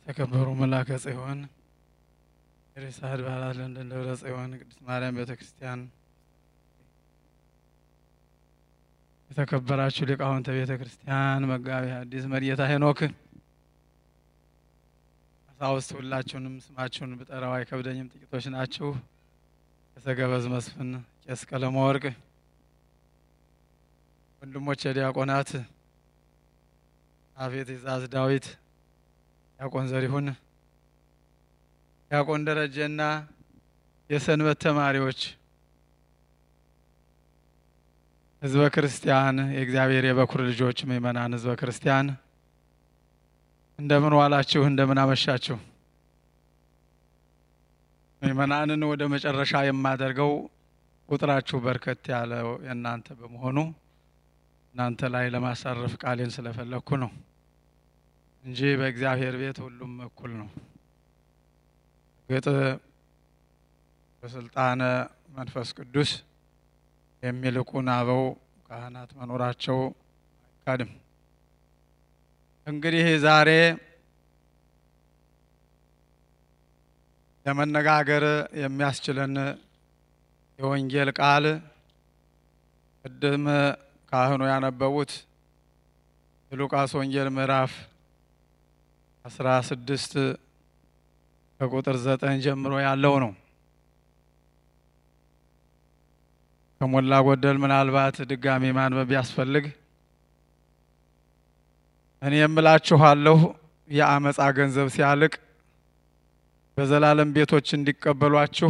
የተከበሩ መላከ ጽዮን ሬሳ አድባራት ለንደን ደብረ ጽዮን ቅድስት ማርያም ቤተ ክርስቲያን፣ የተከበራችሁ ሊቃውንተ ቤተ ክርስቲያን፣ መጋቢ ሐዲስ መርጌታ ሄኖክ፣ ቀሳውስት ሁላችሁንም ስማችሁን ብጠራው አይከብደኝም፣ ጥቂቶች ናችሁ። የተገበዝ መስፍን፣ ቄስ ቀለመ ወርቅ፣ ወንድሞች የዲያቆናት አፌ ትእዛዝ ዳዊት፣ ዲያቆን ዘሪሁን፣ ዲያቆን ደረጀና የሰንበት ተማሪዎች፣ ህዝበ ክርስቲያን፣ የእግዚአብሔር የበኩር ልጆች ምእመናን፣ ህዝበ ክርስቲያን እንደምን ዋላችሁ? እንደምን አመሻችሁ? ምእመናንን ወደ መጨረሻ የማደርገው ቁጥራችሁ በርከት ያለው የእናንተ በመሆኑ እናንተ ላይ ለማሳረፍ ቃሌን ስለፈለግኩ ነው እንጂ በእግዚአብሔር ቤት ሁሉም እኩል ነው። ግጥ በስልጣነ መንፈስ ቅዱስ የሚልቁን አበው ካህናት መኖራቸው አይካድም። እንግዲህ ዛሬ ለመነጋገር የሚያስችለን የወንጌል ቃል ቅድም ካህኑ ያነበቡት የሉቃስ ወንጌል ምዕራፍ አስራ ስድስት ከቁጥር ዘጠኝ ጀምሮ ያለው ነው። ከሞላ ጎደል ምናልባት ድጋሚ ማንበብ ቢያስፈልግ እኔ የምላችኋለሁ የአመፃ ገንዘብ ሲያልቅ በዘላለም ቤቶች እንዲቀበሏችሁ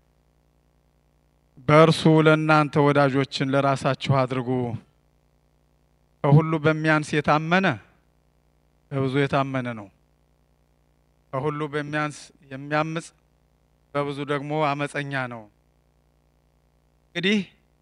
በእርሱ ለእናንተ ወዳጆችን ለራሳችሁ አድርጉ። ከሁሉ በሚያንስ የታመነ በብዙ የታመነ ነው። ከሁሉ በሚያንስ የሚያምፅ በብዙ ደግሞ አመፀኛ ነው። እንግዲህ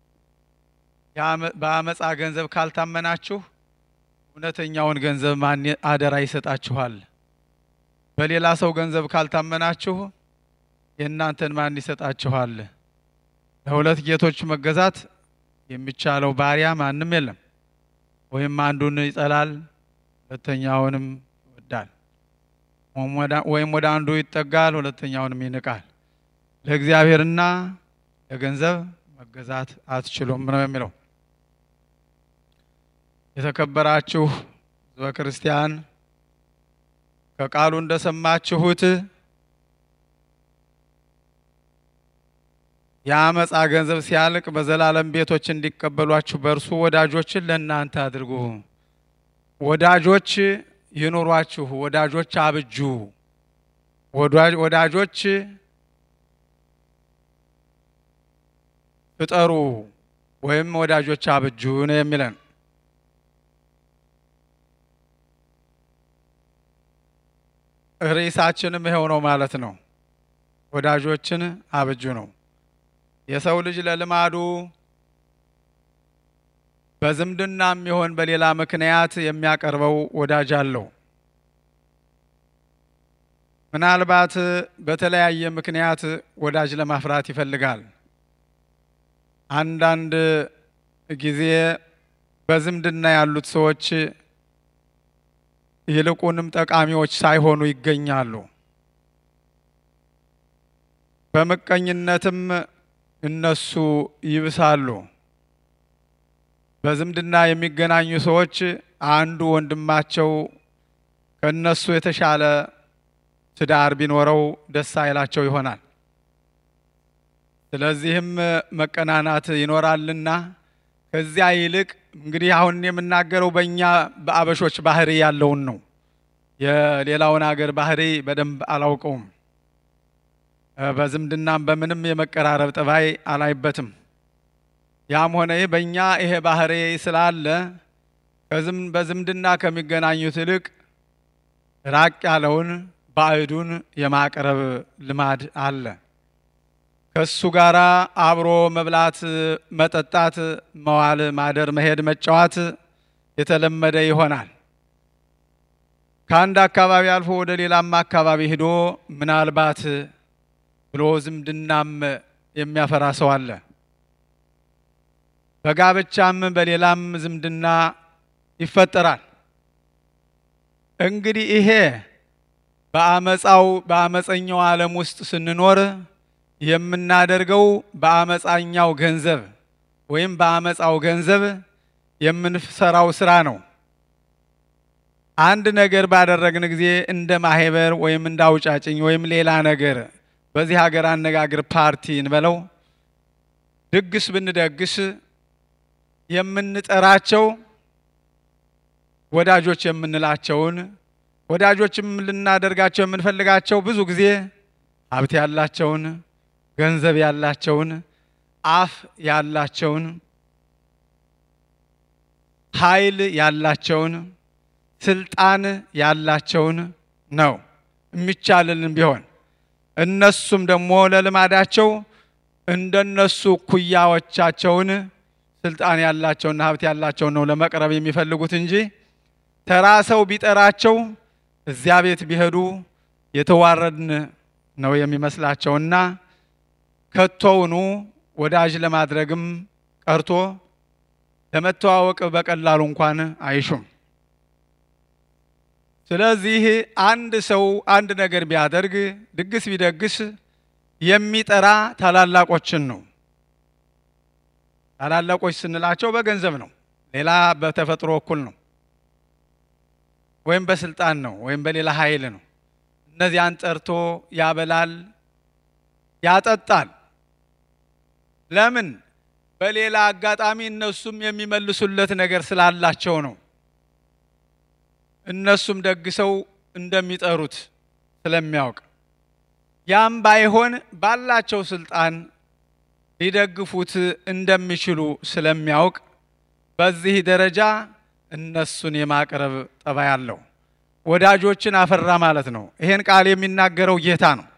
በአመፃ ገንዘብ ካልታመናችሁ እውነተኛውን ገንዘብ ማን አደራ ይሰጣችኋል? በሌላ ሰው ገንዘብ ካልታመናችሁ የእናንተን ማን ይሰጣችኋል? ለሁለት ጌቶች መገዛት የሚቻለው ባሪያ ማንም የለም። ወይም አንዱን ይጠላል፣ ሁለተኛውንም ይወዳል፣ ወይም ወደ አንዱ ይጠጋል፣ ሁለተኛውንም ይንቃል። ለእግዚአብሔርና ለገንዘብ መገዛት አትችሉም ነው የሚለው። የተከበራችሁ ሕዝበ ክርስቲያን ከቃሉ እንደሰማችሁት የአመፃ ገንዘብ ሲያልቅ በዘላለም ቤቶች እንዲቀበሏችሁ በእርሱ ወዳጆችን ለእናንተ አድርጉ። ወዳጆች ይኑሯችሁ፣ ወዳጆች አብጁ፣ ወዳጆች ፍጠሩ ወይም ወዳጆች አብጁ ነው የሚለን። ርዕሳችንም ይኸው ነው ማለት ነው። ወዳጆችን አብጁ ነው። የሰው ልጅ ለልማዱ በዝምድና የሚሆን በሌላ ምክንያት የሚያቀርበው ወዳጅ አለው። ምናልባት በተለያየ ምክንያት ወዳጅ ለማፍራት ይፈልጋል። አንዳንድ ጊዜ በዝምድና ያሉት ሰዎች ይልቁንም ጠቃሚዎች ሳይሆኑ ይገኛሉ። በምቀኝነትም እነሱ ይብሳሉ። በዝምድና የሚገናኙ ሰዎች አንዱ ወንድማቸው ከእነሱ የተሻለ ትዳር ቢኖረው ደስ አይላቸው ይሆናል። ስለዚህም መቀናናት ይኖራልና ከዚያ ይልቅ እንግዲህ አሁን የምናገረው በእኛ በአበሾች ባህሪ ያለውን ነው። የሌላውን አገር ባህሪ በደንብ አላውቀውም። በዝምድናም በምንም የመቀራረብ ጠባይ አላይበትም። ያም ሆነ ይህ በእኛ ይሄ ባህሪ ስላለ በዝምድና ከሚገናኙት ይልቅ ራቅ ያለውን ባዕዱን የማቅረብ ልማድ አለ። ከሱ ጋር አብሮ መብላት፣ መጠጣት፣ መዋል፣ ማደር፣ መሄድ፣ መጫወት የተለመደ ይሆናል። ከአንድ አካባቢ አልፎ ወደ ሌላም አካባቢ ሂዶ ምናልባት ብሎ ዝምድናም የሚያፈራ ሰው አለ። በጋብቻም በሌላም ዝምድና ይፈጠራል። እንግዲህ ይሄ በአመፃው በአመፀኛው ዓለም ውስጥ ስንኖር የምናደርገው በአመፃኛው ገንዘብ ወይም በአመፃው ገንዘብ የምንሰራው ስራ ነው። አንድ ነገር ባደረግን ጊዜ እንደ ማህበር ወይም እንደ አውጫጭኝ ወይም ሌላ ነገር በዚህ ሀገር አነጋገር ፓርቲ እንበለው ድግስ ብንደግስ የምንጠራቸው ወዳጆች የምንላቸውን ወዳጆችም ልናደርጋቸው የምንፈልጋቸው ብዙ ጊዜ ሀብት ያላቸውን፣ ገንዘብ ያላቸውን፣ አፍ ያላቸውን፣ ኃይል ያላቸውን፣ ስልጣን ያላቸውን ነው የሚቻልልን ቢሆን እነሱም ደግሞ ለልማዳቸው እንደነሱ እኩያዎቻቸውን ስልጣን ያላቸውና ሀብት ያላቸውን ነው ለመቅረብ የሚፈልጉት እንጂ ተራ ሰው ቢጠራቸው እዚያ ቤት ቢሄዱ የተዋረድን ነው የሚመስላቸውና ከቶውኑ ወዳጅ ለማድረግም ቀርቶ ለመተዋወቅ በቀላሉ እንኳን አይሹም። ስለዚህ አንድ ሰው አንድ ነገር ቢያደርግ ድግስ ቢደግስ የሚጠራ ታላላቆችን ነው። ታላላቆች ስንላቸው በገንዘብ ነው፣ ሌላ በተፈጥሮ እኩል ነው፣ ወይም በስልጣን ነው፣ ወይም በሌላ ኃይል ነው። እነዚያን ጠርቶ ያበላል፣ ያጠጣል። ለምን? በሌላ አጋጣሚ እነሱም የሚመልሱለት ነገር ስላላቸው ነው። እነሱም ደግሰው እንደሚጠሩት ስለሚያውቅ ያም ባይሆን ባላቸው ስልጣን ሊደግፉት እንደሚችሉ ስለሚያውቅ በዚህ ደረጃ እነሱን የማቅረብ ጠባይ አለው። ወዳጆችን አፈራ ማለት ነው። ይሄን ቃል የሚናገረው ጌታ ነው።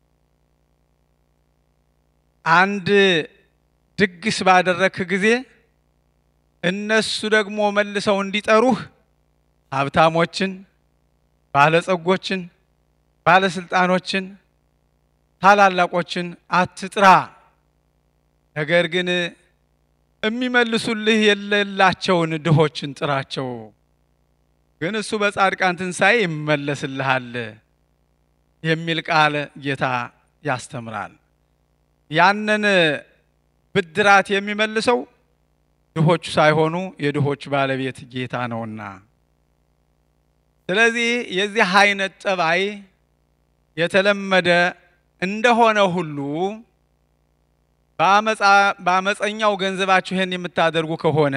አንድ ድግስ ባደረክ ጊዜ እነሱ ደግሞ መልሰው እንዲጠሩህ ሀብታሞችን፣ ባለጸጎችን፣ ባለስልጣኖችን፣ ታላላቆችን አትጥራ። ነገር ግን የሚመልሱልህ የሌላቸውን ድሆችን ጥራቸው። ግን እሱ በጻድቃን ትንሣኤ ይመለስልሃል የሚል ቃል ጌታ ያስተምራል። ያንን ብድራት የሚመልሰው ድሆቹ ሳይሆኑ የድሆች ባለቤት ጌታ ነውና። ስለዚህ የዚህ አይነት ጠባይ የተለመደ እንደሆነ ሁሉ በአመፀኛው ገንዘባችሁ ይህን የምታደርጉ ከሆነ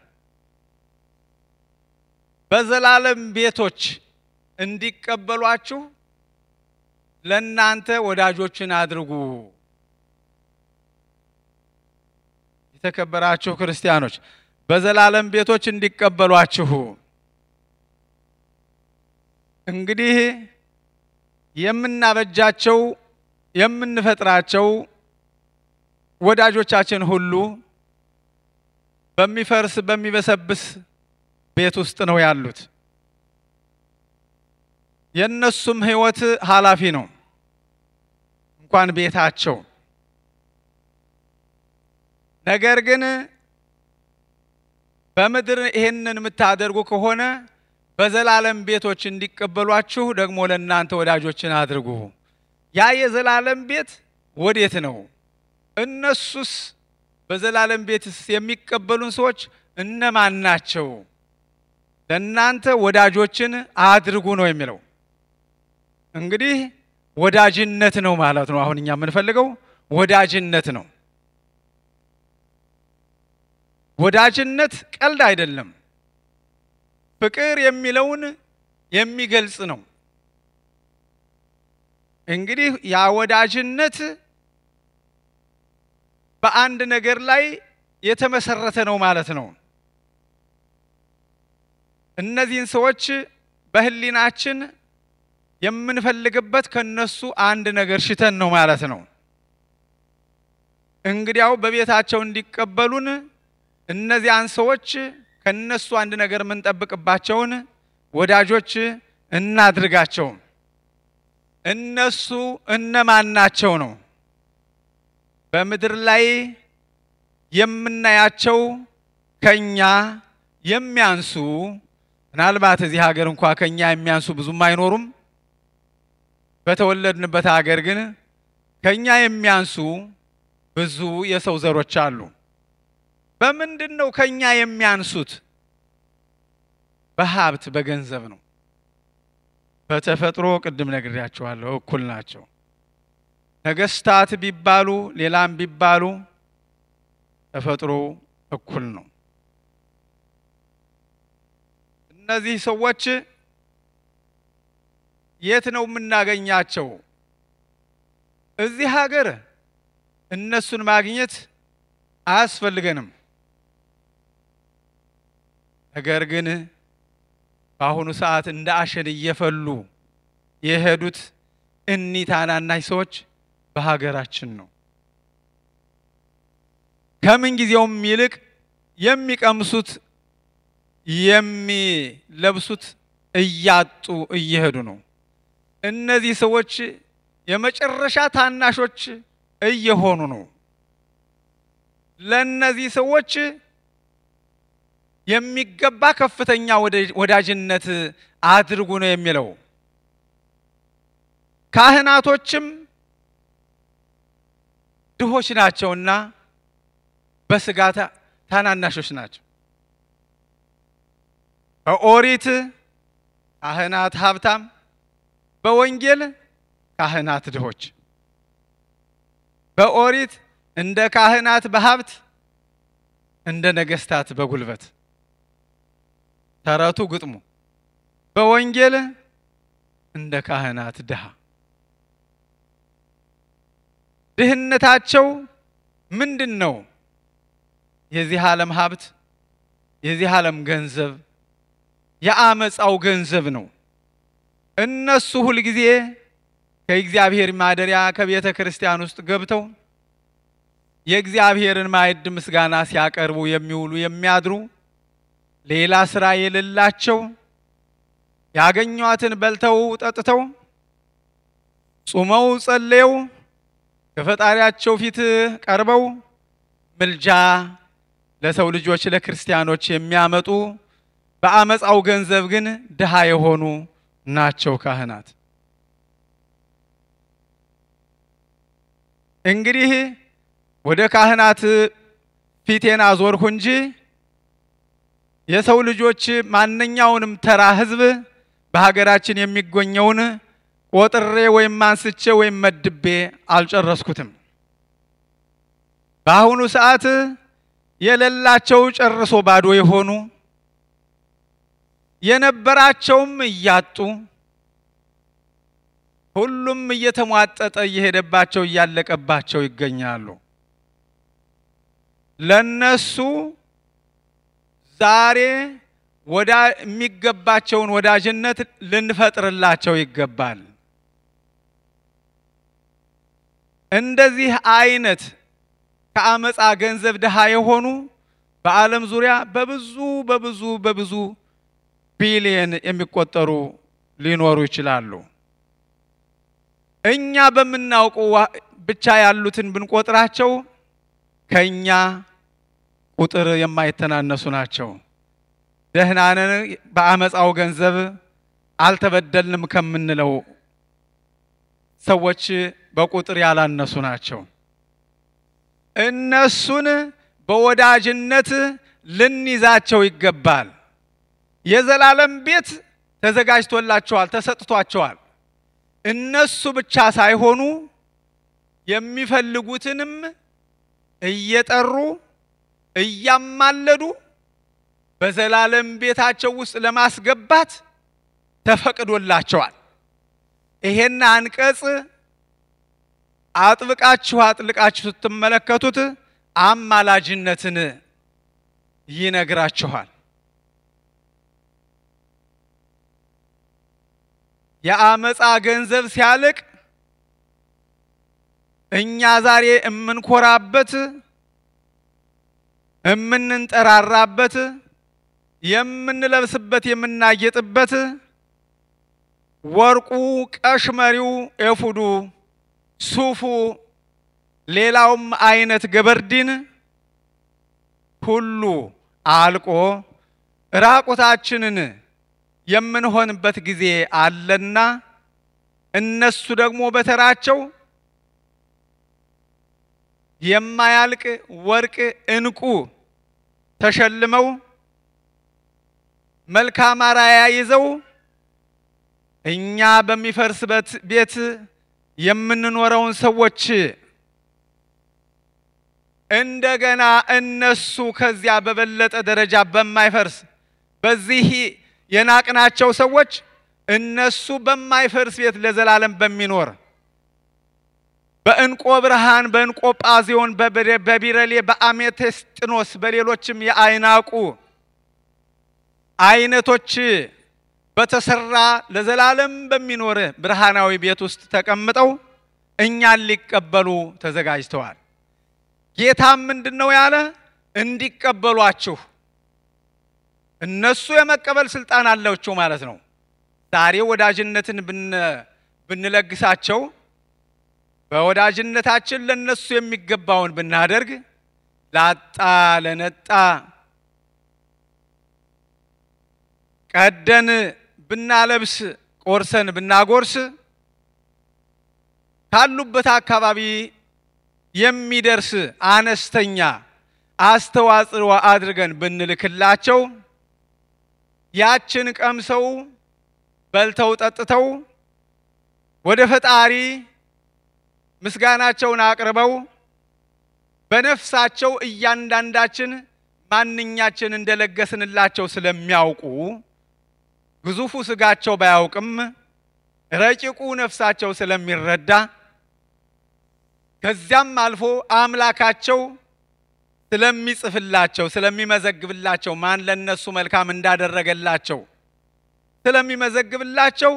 በዘላለም ቤቶች እንዲቀበሏችሁ ለእናንተ ወዳጆችን አድርጉ። የተከበራችሁ ክርስቲያኖች በዘላለም ቤቶች እንዲቀበሏችሁ እንግዲህ የምናበጃቸው የምንፈጥራቸው ወዳጆቻችን ሁሉ በሚፈርስ በሚበሰብስ ቤት ውስጥ ነው ያሉት። የእነሱም ሕይወት ኃላፊ ነው፣ እንኳን ቤታቸው። ነገር ግን በምድር ይሄንን የምታደርጉ ከሆነ በዘላለም ቤቶች እንዲቀበሏችሁ ደግሞ ለእናንተ ወዳጆችን አድርጉ። ያ የዘላለም ቤት ወዴት ነው? እነሱስ በዘላለም ቤትስ የሚቀበሉን ሰዎች እነማን ናቸው? ለእናንተ ወዳጆችን አድርጉ ነው የሚለው። እንግዲህ ወዳጅነት ነው ማለት ነው። አሁን እኛ የምንፈልገው ወዳጅነት ነው። ወዳጅነት ቀልድ አይደለም። ፍቅር የሚለውን የሚገልጽ ነው። እንግዲህ ያ ወዳጅነት በአንድ ነገር ላይ የተመሰረተ ነው ማለት ነው። እነዚህን ሰዎች በሕሊናችን የምንፈልግበት ከነሱ አንድ ነገር ሽተን ነው ማለት ነው። እንግዲያው በቤታቸው እንዲቀበሉን እነዚያን ሰዎች ከነሱ አንድ ነገር የምንጠብቅባቸውን ወዳጆች እናድርጋቸው። እነሱ እነማን ናቸው ነው? በምድር ላይ የምናያቸው ከኛ የሚያንሱ ምናልባት እዚህ ሀገር እንኳ ከኛ የሚያንሱ ብዙም አይኖሩም። በተወለድንበት ሀገር ግን ከኛ የሚያንሱ ብዙ የሰው ዘሮች አሉ። በምንድን ነው ከኛ የሚያንሱት? በሀብት በገንዘብ ነው። በተፈጥሮ ቅድም ነግሬያቸዋለሁ፣ እኩል ናቸው። ነገስታት ቢባሉ ሌላም ቢባሉ ተፈጥሮ እኩል ነው። እነዚህ ሰዎች የት ነው የምናገኛቸው? እዚህ ሀገር እነሱን ማግኘት አያስፈልገንም። ነገር ግን በአሁኑ ሰዓት እንደ አሸን እየፈሉ የሄዱት እኒህ ታናናሽ ሰዎች በሀገራችን ነው። ከምን ጊዜውም ይልቅ የሚቀምሱት የሚለብሱት እያጡ እየሄዱ ነው። እነዚህ ሰዎች የመጨረሻ ታናሾች እየሆኑ ነው። ለእነዚህ ሰዎች የሚገባ ከፍተኛ ወዳጅነት አድርጉ ነው የሚለው። ካህናቶችም ድሆች ናቸውና በስጋ ታናናሾች ናቸው። በኦሪት ካህናት ሀብታም፣ በወንጌል ካህናት ድሆች። በኦሪት እንደ ካህናት በሀብት እንደ ነገስታት በጉልበት ተረቱ ግጥሙ። በወንጌል እንደ ካህናት ድሃ። ድህነታቸው ምንድን ነው? የዚህ ዓለም ሀብት፣ የዚህ ዓለም ገንዘብ፣ የአመፃው ገንዘብ ነው። እነሱ ሁልጊዜ ከእግዚአብሔር ማደሪያ ከቤተ ክርስቲያን ውስጥ ገብተው የእግዚአብሔርን ማዕድ ምስጋና ሲያቀርቡ የሚውሉ የሚያድሩ ሌላ ስራ የሌላቸው ያገኟትን በልተው ጠጥተው ጾመው ጸልየው ከፈጣሪያቸው ፊት ቀርበው ምልጃ ለሰው ልጆች ለክርስቲያኖች የሚያመጡ በአመፃው ገንዘብ ግን ድሃ የሆኑ ናቸው ካህናት። እንግዲህ ወደ ካህናት ፊቴን አዞርሁ እንጂ የሰው ልጆች ማንኛውንም ተራ ሕዝብ በሀገራችን የሚገኘውን ቆጥሬ ወይም አንስቼ ወይም መድቤ አልጨረስኩትም። በአሁኑ ሰዓት የሌላቸው ጨርሶ ባዶ የሆኑ የነበራቸውም እያጡ ሁሉም እየተሟጠጠ እየሄደባቸው እያለቀባቸው ይገኛሉ። ለነሱ ዛሬ ወዳ የሚገባቸውን ወዳጅነት ልንፈጥርላቸው ይገባል። እንደዚህ አይነት ከአመፃ ገንዘብ ድሃ የሆኑ በዓለም ዙሪያ በብዙ በብዙ በብዙ ቢሊየን የሚቆጠሩ ሊኖሩ ይችላሉ። እኛ በምናውቀው ብቻ ያሉትን ብንቆጥራቸው ከኛ ቁጥር የማይተናነሱ ናቸው። ደህናንን በአመፃው ገንዘብ አልተበደልንም ከምንለው ሰዎች በቁጥር ያላነሱ ናቸው። እነሱን በወዳጅነት ልንይዛቸው ይገባል። የዘላለም ቤት ተዘጋጅቶላቸዋል፣ ተሰጥቷቸዋል። እነሱ ብቻ ሳይሆኑ የሚፈልጉትንም እየጠሩ እያማለዱ በዘላለም ቤታቸው ውስጥ ለማስገባት ተፈቅዶላቸዋል። ይሄን አንቀጽ አጥብቃችሁ አጥልቃችሁ ስትመለከቱት አማላጅነትን ይነግራችኋል። የአመፃ ገንዘብ ሲያልቅ እኛ ዛሬ የምንኮራበት የምንንጠራራበት የምንለብስበት የምናጌጥበት ወርቁ፣ ቀሽመሪው፣ ኤፉዱ፣ ሱፉ፣ ሌላውም አይነት ገበርዲን ሁሉ አልቆ ራቁታችንን የምንሆንበት ጊዜ አለና እነሱ ደግሞ በተራቸው የማያልቅ ወርቅ፣ ዕንቁ ተሸልመው መልካም አራያ ይዘው እኛ በሚፈርስበት ቤት የምንኖረውን ሰዎች እንደገና እነሱ ከዚያ በበለጠ ደረጃ በማይፈርስ በዚህ የናቅናቸው ሰዎች እነሱ በማይፈርስ ቤት ለዘላለም በሚኖር በእንቆ ብርሃን፣ በእንቆ ጳዚዮን፣ በቢረሌ፣ በአሜቴስጥኖስ በሌሎችም የአይናቁ አይነቶች በተሰራ ለዘላለም በሚኖር ብርሃናዊ ቤት ውስጥ ተቀምጠው እኛን ሊቀበሉ ተዘጋጅተዋል። ጌታም ምንድን ነው ያለ? እንዲቀበሏችሁ እነሱ የመቀበል ስልጣን አላቸው ማለት ነው። ዛሬ ወዳጅነትን ብንለግሳቸው በወዳጅነታችን ለነሱ የሚገባውን ብናደርግ ላጣ ለነጣ ቀደን ብናለብስ ቆርሰን ብናጎርስ ካሉበት አካባቢ የሚደርስ አነስተኛ አስተዋጽኦ አድርገን ብንልክላቸው ያችን ቀምሰው በልተው ጠጥተው ወደ ፈጣሪ ምስጋናቸውን አቅርበው በነፍሳቸው እያንዳንዳችን ማንኛችን እንደለገስንላቸው ስለሚያውቁ ግዙፉ ስጋቸው ባያውቅም ረቂቁ ነፍሳቸው ስለሚረዳ ከዚያም አልፎ አምላካቸው ስለሚጽፍላቸው ስለሚመዘግብላቸው ማን ለነሱ መልካም እንዳደረገላቸው ስለሚመዘግብላቸው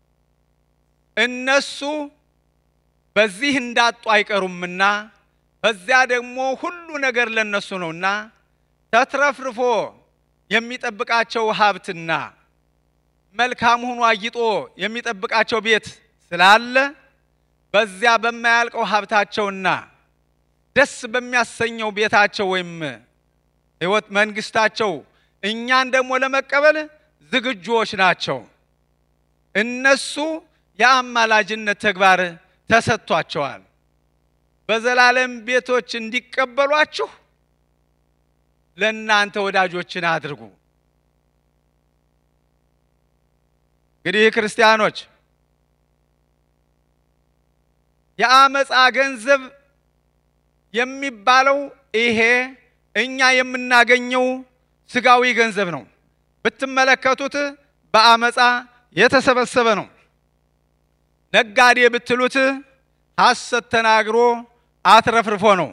እነሱ በዚህ እንዳጡ አይቀሩምና በዚያ ደግሞ ሁሉ ነገር ለነሱ ነውና ተትረፍርፎ የሚጠብቃቸው ሀብትና መልካም ሆኖ አጊጦ የሚጠብቃቸው ቤት ስላለ በዚያ በማያልቀው ሀብታቸውና ደስ በሚያሰኘው ቤታቸው ወይም ሕይወት መንግስታቸው እኛን ደግሞ ለመቀበል ዝግጁዎች ናቸው። እነሱ የአማላጅነት ተግባር ተሰጥቷቸዋል። በዘላለም ቤቶች እንዲቀበሏችሁ ለእናንተ ወዳጆችን አድርጉ። እንግዲህ ክርስቲያኖች የአመፃ ገንዘብ የሚባለው ይሄ እኛ የምናገኘው ስጋዊ ገንዘብ ነው። ብትመለከቱት በአመፃ የተሰበሰበ ነው። ነጋዴ ብትሉት ሐሰት ተናግሮ አትረፍርፎ ነው።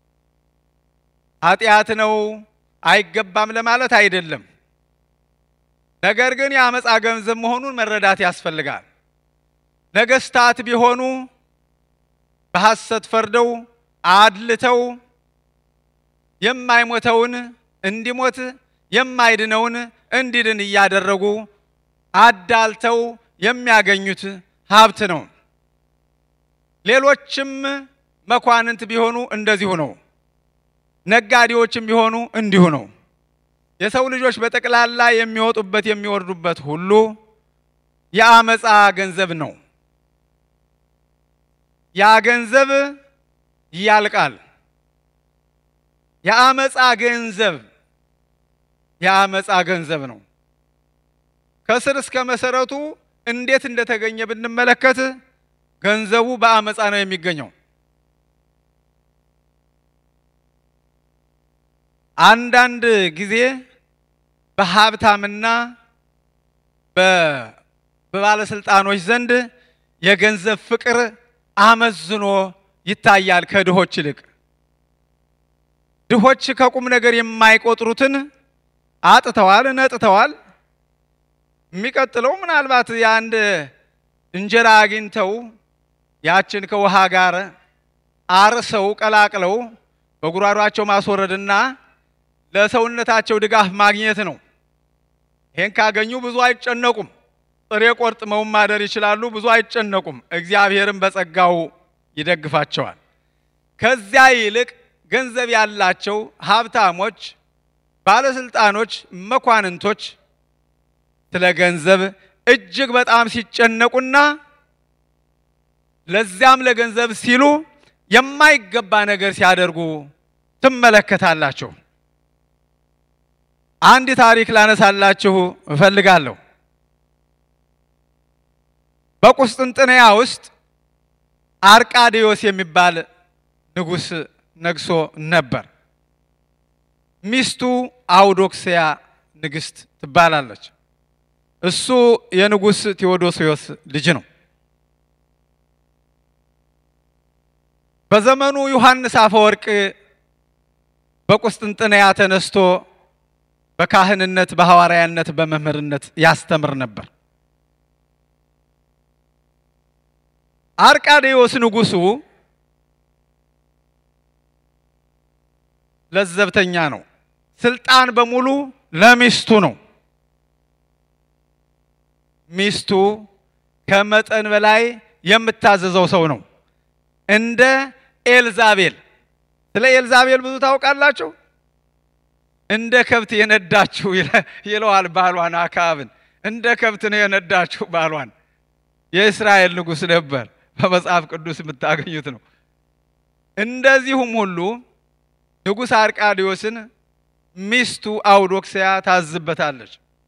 ኃጢአት ነው አይገባም ለማለት አይደለም። ነገር ግን የአመፃ ገንዘብ መሆኑን መረዳት ያስፈልጋል። ነገስታት ቢሆኑ በሐሰት ፈርደው አድልተው የማይሞተውን እንዲሞት የማይድነውን እንዲድን እያደረጉ አዳልተው የሚያገኙት ሀብት ነው። ሌሎችም መኳንንት ቢሆኑ እንደዚሁ ነው። ነጋዴዎችም ቢሆኑ እንዲሁ ነው። የሰው ልጆች በጠቅላላ የሚወጡበት የሚወርዱበት ሁሉ የአመፃ ገንዘብ ነው። ያ ገንዘብ ያልቃል። የአመፃ ገንዘብ የአመፃ ገንዘብ ነው። ከስር እስከ መሰረቱ እንዴት እንደተገኘ ብንመለከት ገንዘቡ በአመፃ ነው የሚገኘው። አንዳንድ ጊዜ በሀብታምና በባለስልጣኖች ዘንድ የገንዘብ ፍቅር አመዝኖ ይታያል ከድሆች ይልቅ። ድሆች ከቁም ነገር የማይቆጥሩትን አጥተዋል፣ ነጥተዋል። የሚቀጥለው ምናልባት የአንድ እንጀራ አግኝተው ያችን ከውሃ ጋር አርሰው ቀላቅለው በጉራሯቸው ማስወረድና ለሰውነታቸው ድጋፍ ማግኘት ነው። ይህን ካገኙ ብዙ አይጨነቁም። ጥሬ ቆርጥመው ማደር ይችላሉ። ብዙ አይጨነቁም። እግዚአብሔርም በጸጋው ይደግፋቸዋል። ከዚያ ይልቅ ገንዘብ ያላቸው ሀብታሞች፣ ባለስልጣኖች፣ መኳንንቶች ስለ ገንዘብ እጅግ በጣም ሲጨነቁና ለዚያም ለገንዘብ ሲሉ የማይገባ ነገር ሲያደርጉ ትመለከታላችሁ። አንድ ታሪክ ላነሳላችሁ እፈልጋለሁ። በቁስጥንጥንያ ውስጥ አርቃዲዮስ የሚባል ንጉሥ ነግሶ ነበር። ሚስቱ አውዶክስያ ንግሥት ትባላለች። እሱ የንጉሥ ቴዎዶስዮስ ልጅ ነው። በዘመኑ ዮሐንስ አፈወርቅ በቁስጥንጥንያ ተነስቶ በካህንነት፣ በሐዋርያነት፣ በመምህርነት ያስተምር ነበር። አርቃዴዎስ ንጉሡ ለዘብተኛ ነው። ስልጣን በሙሉ ለሚስቱ ነው። ሚስቱ ከመጠን በላይ የምታዘዘው ሰው ነው። እንደ ኤልዛቤል። ስለ ኤልዛቤል ብዙ ታውቃላችሁ። እንደ ከብት የነዳችሁ ይለዋል ባሏን አክዓብን። እንደ ከብት ነው የነዳችሁ ባሏን። የእስራኤል ንጉሥ ነበር። በመጽሐፍ ቅዱስ የምታገኙት ነው። እንደዚሁም ሁሉ ንጉሥ አርቃዲዮስን ሚስቱ አውዶክስያ ታዝበታለች።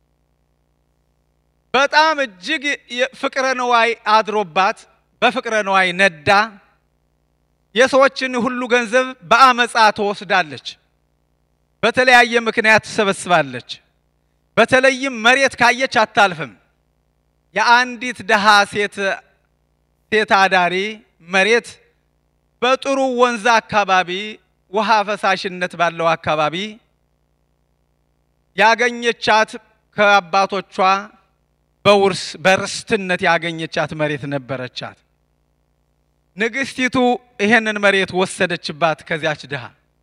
በጣም እጅግ ፍቅረ ነዋይ አድሮባት በፍቅረ ነዋይ ነዳ የሰዎችን ሁሉ ገንዘብ በአመፃ ትወስዳለች። በተለያየ ምክንያት ትሰበስባለች። በተለይም መሬት ካየች አታልፍም። የአንዲት ድሃ ሴት ሴት አዳሪ መሬት በጥሩ ወንዝ አካባቢ ውሃ ፈሳሽነት ባለው አካባቢ ያገኘቻት ከአባቶቿ በውርስ በርስትነት ያገኘቻት መሬት ነበረቻት። ንግስቲቱ ይሄንን መሬት ወሰደችባት ከዚያች ድሃ።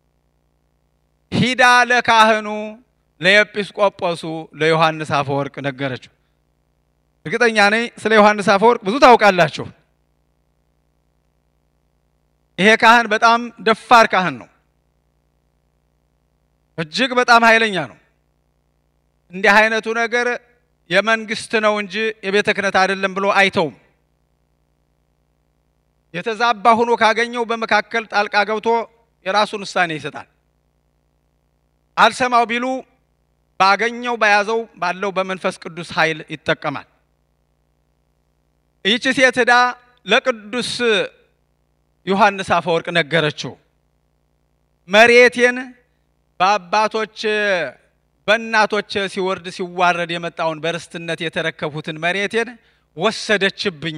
ሂዳ ለካህኑ ለኤጲስቆጶሱ ለዮሐንስ አፈወርቅ ነገረችው። እርግጠኛ ነኝ ስለ ዮሐንስ አፈወርቅ ብዙ ታውቃላችሁ። ይሄ ካህን በጣም ደፋር ካህን ነው። እጅግ በጣም ኃይለኛ ነው። እንዲህ አይነቱ ነገር የመንግስት ነው እንጂ የቤተ ክህነት አይደለም ብሎ አይተውም። የተዛባ ሆኖ ካገኘው በመካከል ጣልቃ ገብቶ የራሱን ውሳኔ ይሰጣል። አልሰማው ቢሉ ባገኘው በያዘው ባለው በመንፈስ ቅዱስ ኃይል ይጠቀማል። ይህች ሴት ሄዳ ለቅዱስ ዮሐንስ አፈወርቅ ነገረችው። መሬቴን በአባቶች በእናቶች ሲወርድ ሲዋረድ የመጣውን በርስትነት የተረከብሁትን መሬቴን ወሰደችብኝ።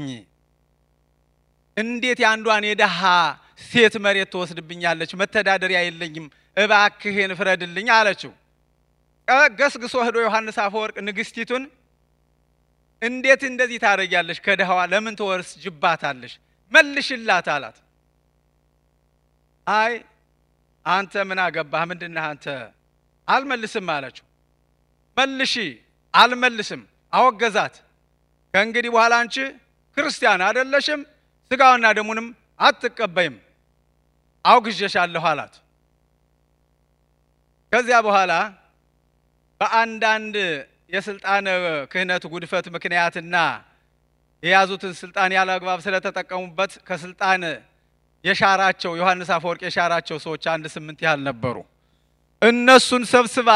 እንዴት የአንዷን የደሃ ሴት መሬት ትወስድብኛለች? መተዳደሪያ የለኝም፣ እባክህን ፍረድልኝ አለችው። ገስግሶ ሄዶ ዮሐንስ አፈወርቅ ንግስቲቱን እንዴት እንደዚህ ታደርጊያለሽ? ከድሃዋ ለምን ትወርስ ጅባታለሽ? መልሽላት አላት። አይ አንተ ምን አገባህ? ምንድነህ አንተ? አልመልስም አለችው። መልሺ። አልመልስም። አወገዛት። ከእንግዲህ በኋላ አንቺ ክርስቲያን አይደለሽም፣ ስጋውና ደሙንም አትቀበይም፣ አውግዤሻለሁ አላት። ከዚያ በኋላ በአንዳንድ የስልጣን ክህነት ጉድፈት ምክንያትና የያዙትን ስልጣን ያለ አግባብ ስለተጠቀሙበት ከስልጣን የሻራቸው ዮሐንስ አፈወርቅ የሻራቸው ሰዎች አንድ ስምንት ያህል ነበሩ። እነሱን ሰብስባ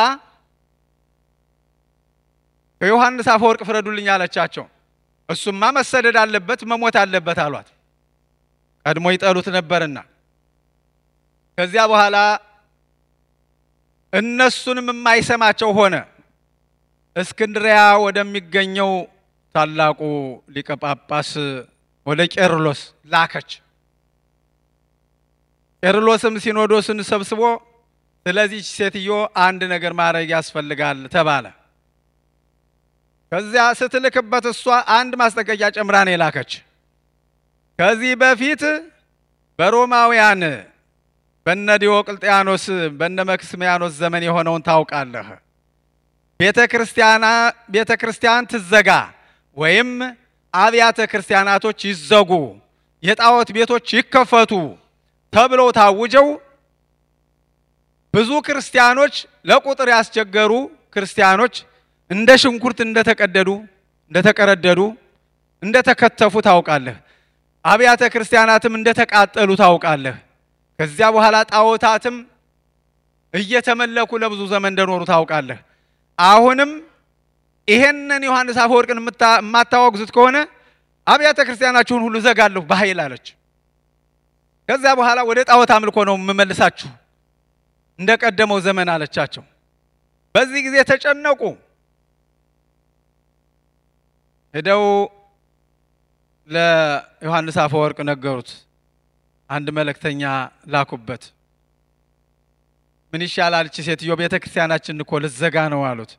ከዮሐንስ አፈወርቅ ፍረዱልኝ አለቻቸው። እሱማ መሰደድ አለበት መሞት አለበት አሏት። ቀድሞ ይጠሉት ነበርና ከዚያ በኋላ እነሱንም የማይሰማቸው ሆነ። እስክንድሪያ ወደሚገኘው ታላቁ ሊቀ ጳጳስ ወደ ቄርሎስ ላከች። ቄርሎስም ሲኖዶስን ሰብስቦ ስለዚች ሴትዮ አንድ ነገር ማድረግ ያስፈልጋል ተባለ። ከዚያ ስትልክበት እሷ አንድ ማስጠንቀቂያ ጨምራ ነው የላከች። ከዚህ በፊት በሮማውያን በነ ዲዮቅልጥያኖስ በነ መክስሚያኖስ ዘመን የሆነውን ታውቃለህ። ቤተ ክርስቲያና ቤተ ክርስቲያን ትዘጋ ወይም አብያተ ክርስቲያናቶች ይዘጉ፣ የጣዖት ቤቶች ይከፈቱ ተብለው ታውጀው ብዙ ክርስቲያኖች ለቁጥር ያስቸገሩ ክርስቲያኖች እንደ ሽንኩርት እንደተቀደዱ እንደተቀረደዱ እንደተከተፉ ታውቃለህ። አብያተ ክርስቲያናትም እንደተቃጠሉ ታውቃለህ። ከዚያ በኋላ ጣዖታትም እየተመለኩ ለብዙ ዘመን እንደኖሩ ታውቃለህ። አሁንም ይሄንን ዮሐንስ አፈወርቅን የማታወግዙት ከሆነ አብያተ ክርስቲያናችሁን ሁሉ ዘጋለሁ በኃይል አለች። ከዚያ በኋላ ወደ ጣዖት አምልኮ ነው የምመልሳችሁ እንደ ቀደመው ዘመን አለቻቸው። በዚህ ጊዜ ተጨነቁ። ሄደው ለዮሐንስ አፈወርቅ ነገሩት። አንድ መልእክተኛ ላኩበት። ምን ይሻላል እቺ ሴትዮ ቤተ ክርስቲያናችን እኮ ልትዘጋ ነው አሉት።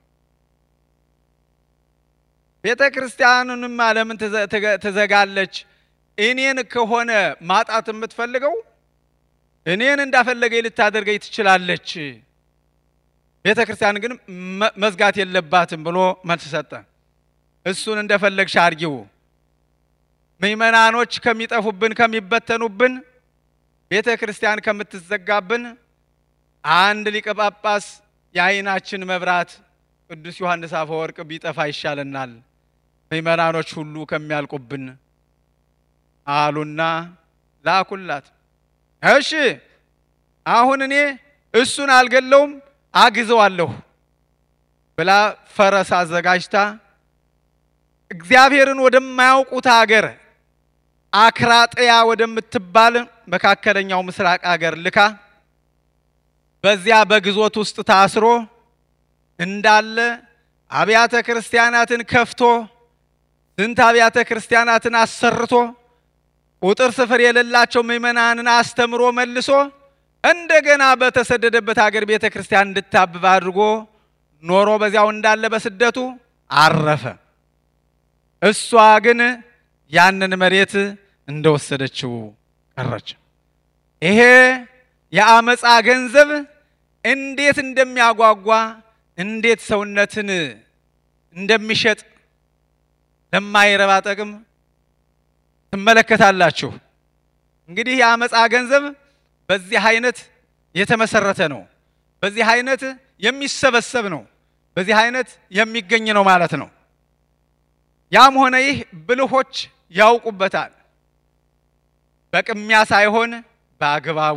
ቤተ ክርስቲያኑንም ለምን ትዘጋለች? እኔን ከሆነ ማጣት የምትፈልገው እኔን እንዳፈለገኝ ልታደርገኝ ትችላለች። ቤተ ክርስቲያን ግን መዝጋት የለባትም ብሎ መልስ ሰጠ። እሱን እንደፈለግሽ አድርጊው፣ ምእመናኖች ከሚጠፉብን ከሚበተኑብን፣ ቤተ ክርስቲያን ከምትዘጋብን አንድ ሊቀ ጳጳስ የዓይናችን መብራት ቅዱስ ዮሐንስ አፈወርቅ ቢጠፋ ይሻለናል፣ ምእመናኖች ሁሉ ከሚያልቁብን አሉና ላኩላት። እሺ አሁን እኔ እሱን አልገለውም አግዘዋለሁ ብላ ፈረስ አዘጋጅታ እግዚአብሔርን ወደማያውቁት አገር አክራጥያ ወደምትባል መካከለኛው ምስራቅ አገር ልካ በዚያ በግዞት ውስጥ ታስሮ እንዳለ አብያተ ክርስቲያናትን ከፍቶ ስንት አብያተ ክርስቲያናትን አሰርቶ ቁጥር ስፍር የሌላቸው ምእመናንን አስተምሮ መልሶ እንደገና በተሰደደበት ሀገር ቤተ ክርስቲያን እንድታብብ አድርጎ ኖሮ በዚያው እንዳለ በስደቱ አረፈ። እሷ ግን ያንን መሬት እንደወሰደችው ቀረች። ይሄ የአመፃ ገንዘብ እንዴት እንደሚያጓጓ እንዴት ሰውነትን እንደሚሸጥ ለማይረባ ጥቅም ትመለከታላችሁ። እንግዲህ የአመፃ ገንዘብ በዚህ አይነት የተመሰረተ ነው። በዚህ አይነት የሚሰበሰብ ነው። በዚህ አይነት የሚገኝ ነው ማለት ነው። ያም ሆነ ይህ ብልሆች ያውቁበታል። በቅሚያ ሳይሆን በአግባቡ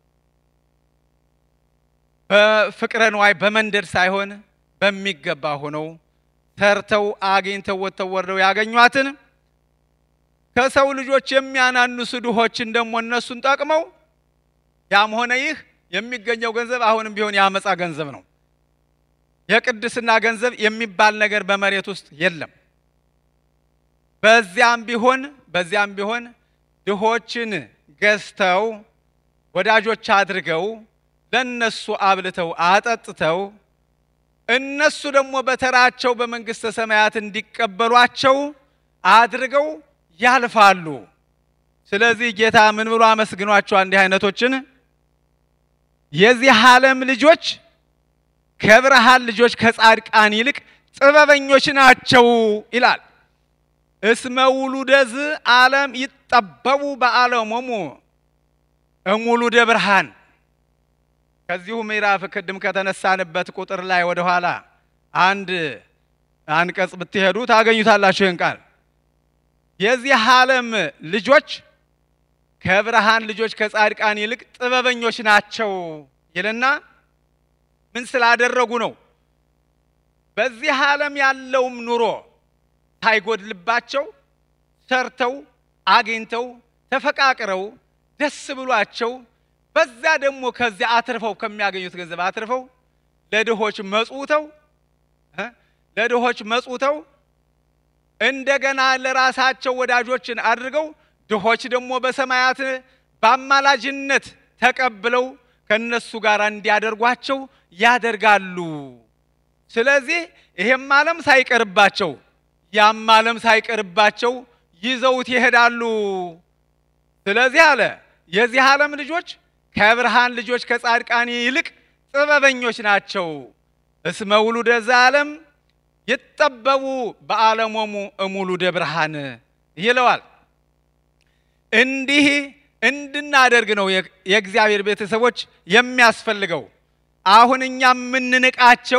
በፍቅረ ንዋይ በመንደድ ሳይሆን በሚገባ ሆነው ሰርተው አግኝተው ወጥተው ወርደው ያገኟትን ከሰው ልጆች የሚያናንሱ ድሆችን ደግሞ እነሱን ጠቅመው ያም ሆነ ይህ የሚገኘው ገንዘብ አሁንም ቢሆን የአመፃ ገንዘብ ነው። የቅድስና ገንዘብ የሚባል ነገር በመሬት ውስጥ የለም። በዚያም ቢሆን በዚያም ቢሆን ድሆችን ገዝተው ወዳጆች አድርገው ለነሱ አብልተው አጠጥተው እነሱ ደግሞ በተራቸው በመንግስተ ሰማያት እንዲቀበሏቸው አድርገው ያልፋሉ። ስለዚህ ጌታ ምን ብሎ አመስግኗቸው እንዲህ አይነቶችን የዚህ ዓለም ልጆች ከብርሃን ልጆች ከጻድቃን ይልቅ ጥበበኞች ናቸው ይላል። እስመ ውሉደዝ ዓለም ይጠበቡ በዓለሞሙ እሙሉደ ብርሃን። ከዚሁ ምዕራፍ ቅድም ከተነሳንበት ቁጥር ላይ ወደ ኋላ አንድ አንቀጽ ብትሄዱ ታገኙታላችሁ ይህን ቃል የዚህ ዓለም ልጆች ከብርሃን ልጆች ከጻድቃን ይልቅ ጥበበኞች ናቸው ይልና ምን ስላደረጉ ነው? በዚህ ዓለም ያለውም ኑሮ ሳይጎድልባቸው ሰርተው አግኝተው ተፈቃቅረው ደስ ብሏቸው በዛ ደግሞ ከዚያ አትርፈው ከሚያገኙት ገንዘብ አትርፈው ለድሆች መጽውተው ለድሆች መጽውተው እንደገና ለራሳቸው ወዳጆችን አድርገው ድሆች ደግሞ በሰማያት በአማላጅነት ተቀብለው ከነሱ ጋር እንዲያደርጓቸው ያደርጋሉ። ስለዚህ ይሄም ዓለም ሳይቀርባቸው ያም ዓለም ሳይቀርባቸው ይዘውት ይሄዳሉ። ስለዚህ አለ የዚህ ዓለም ልጆች ከብርሃን ልጆች ከጻድቃን ይልቅ ጥበበኞች ናቸው። እስመ ውሉደ ዘዓለም ይጠበቡ በዓለሞሙ እሙሉደ ብርሃን ይለዋል። እንዲህ እንድናደርግ ነው የእግዚአብሔር ቤተሰቦች የሚያስፈልገው። አሁን እኛ የምንንቃቸው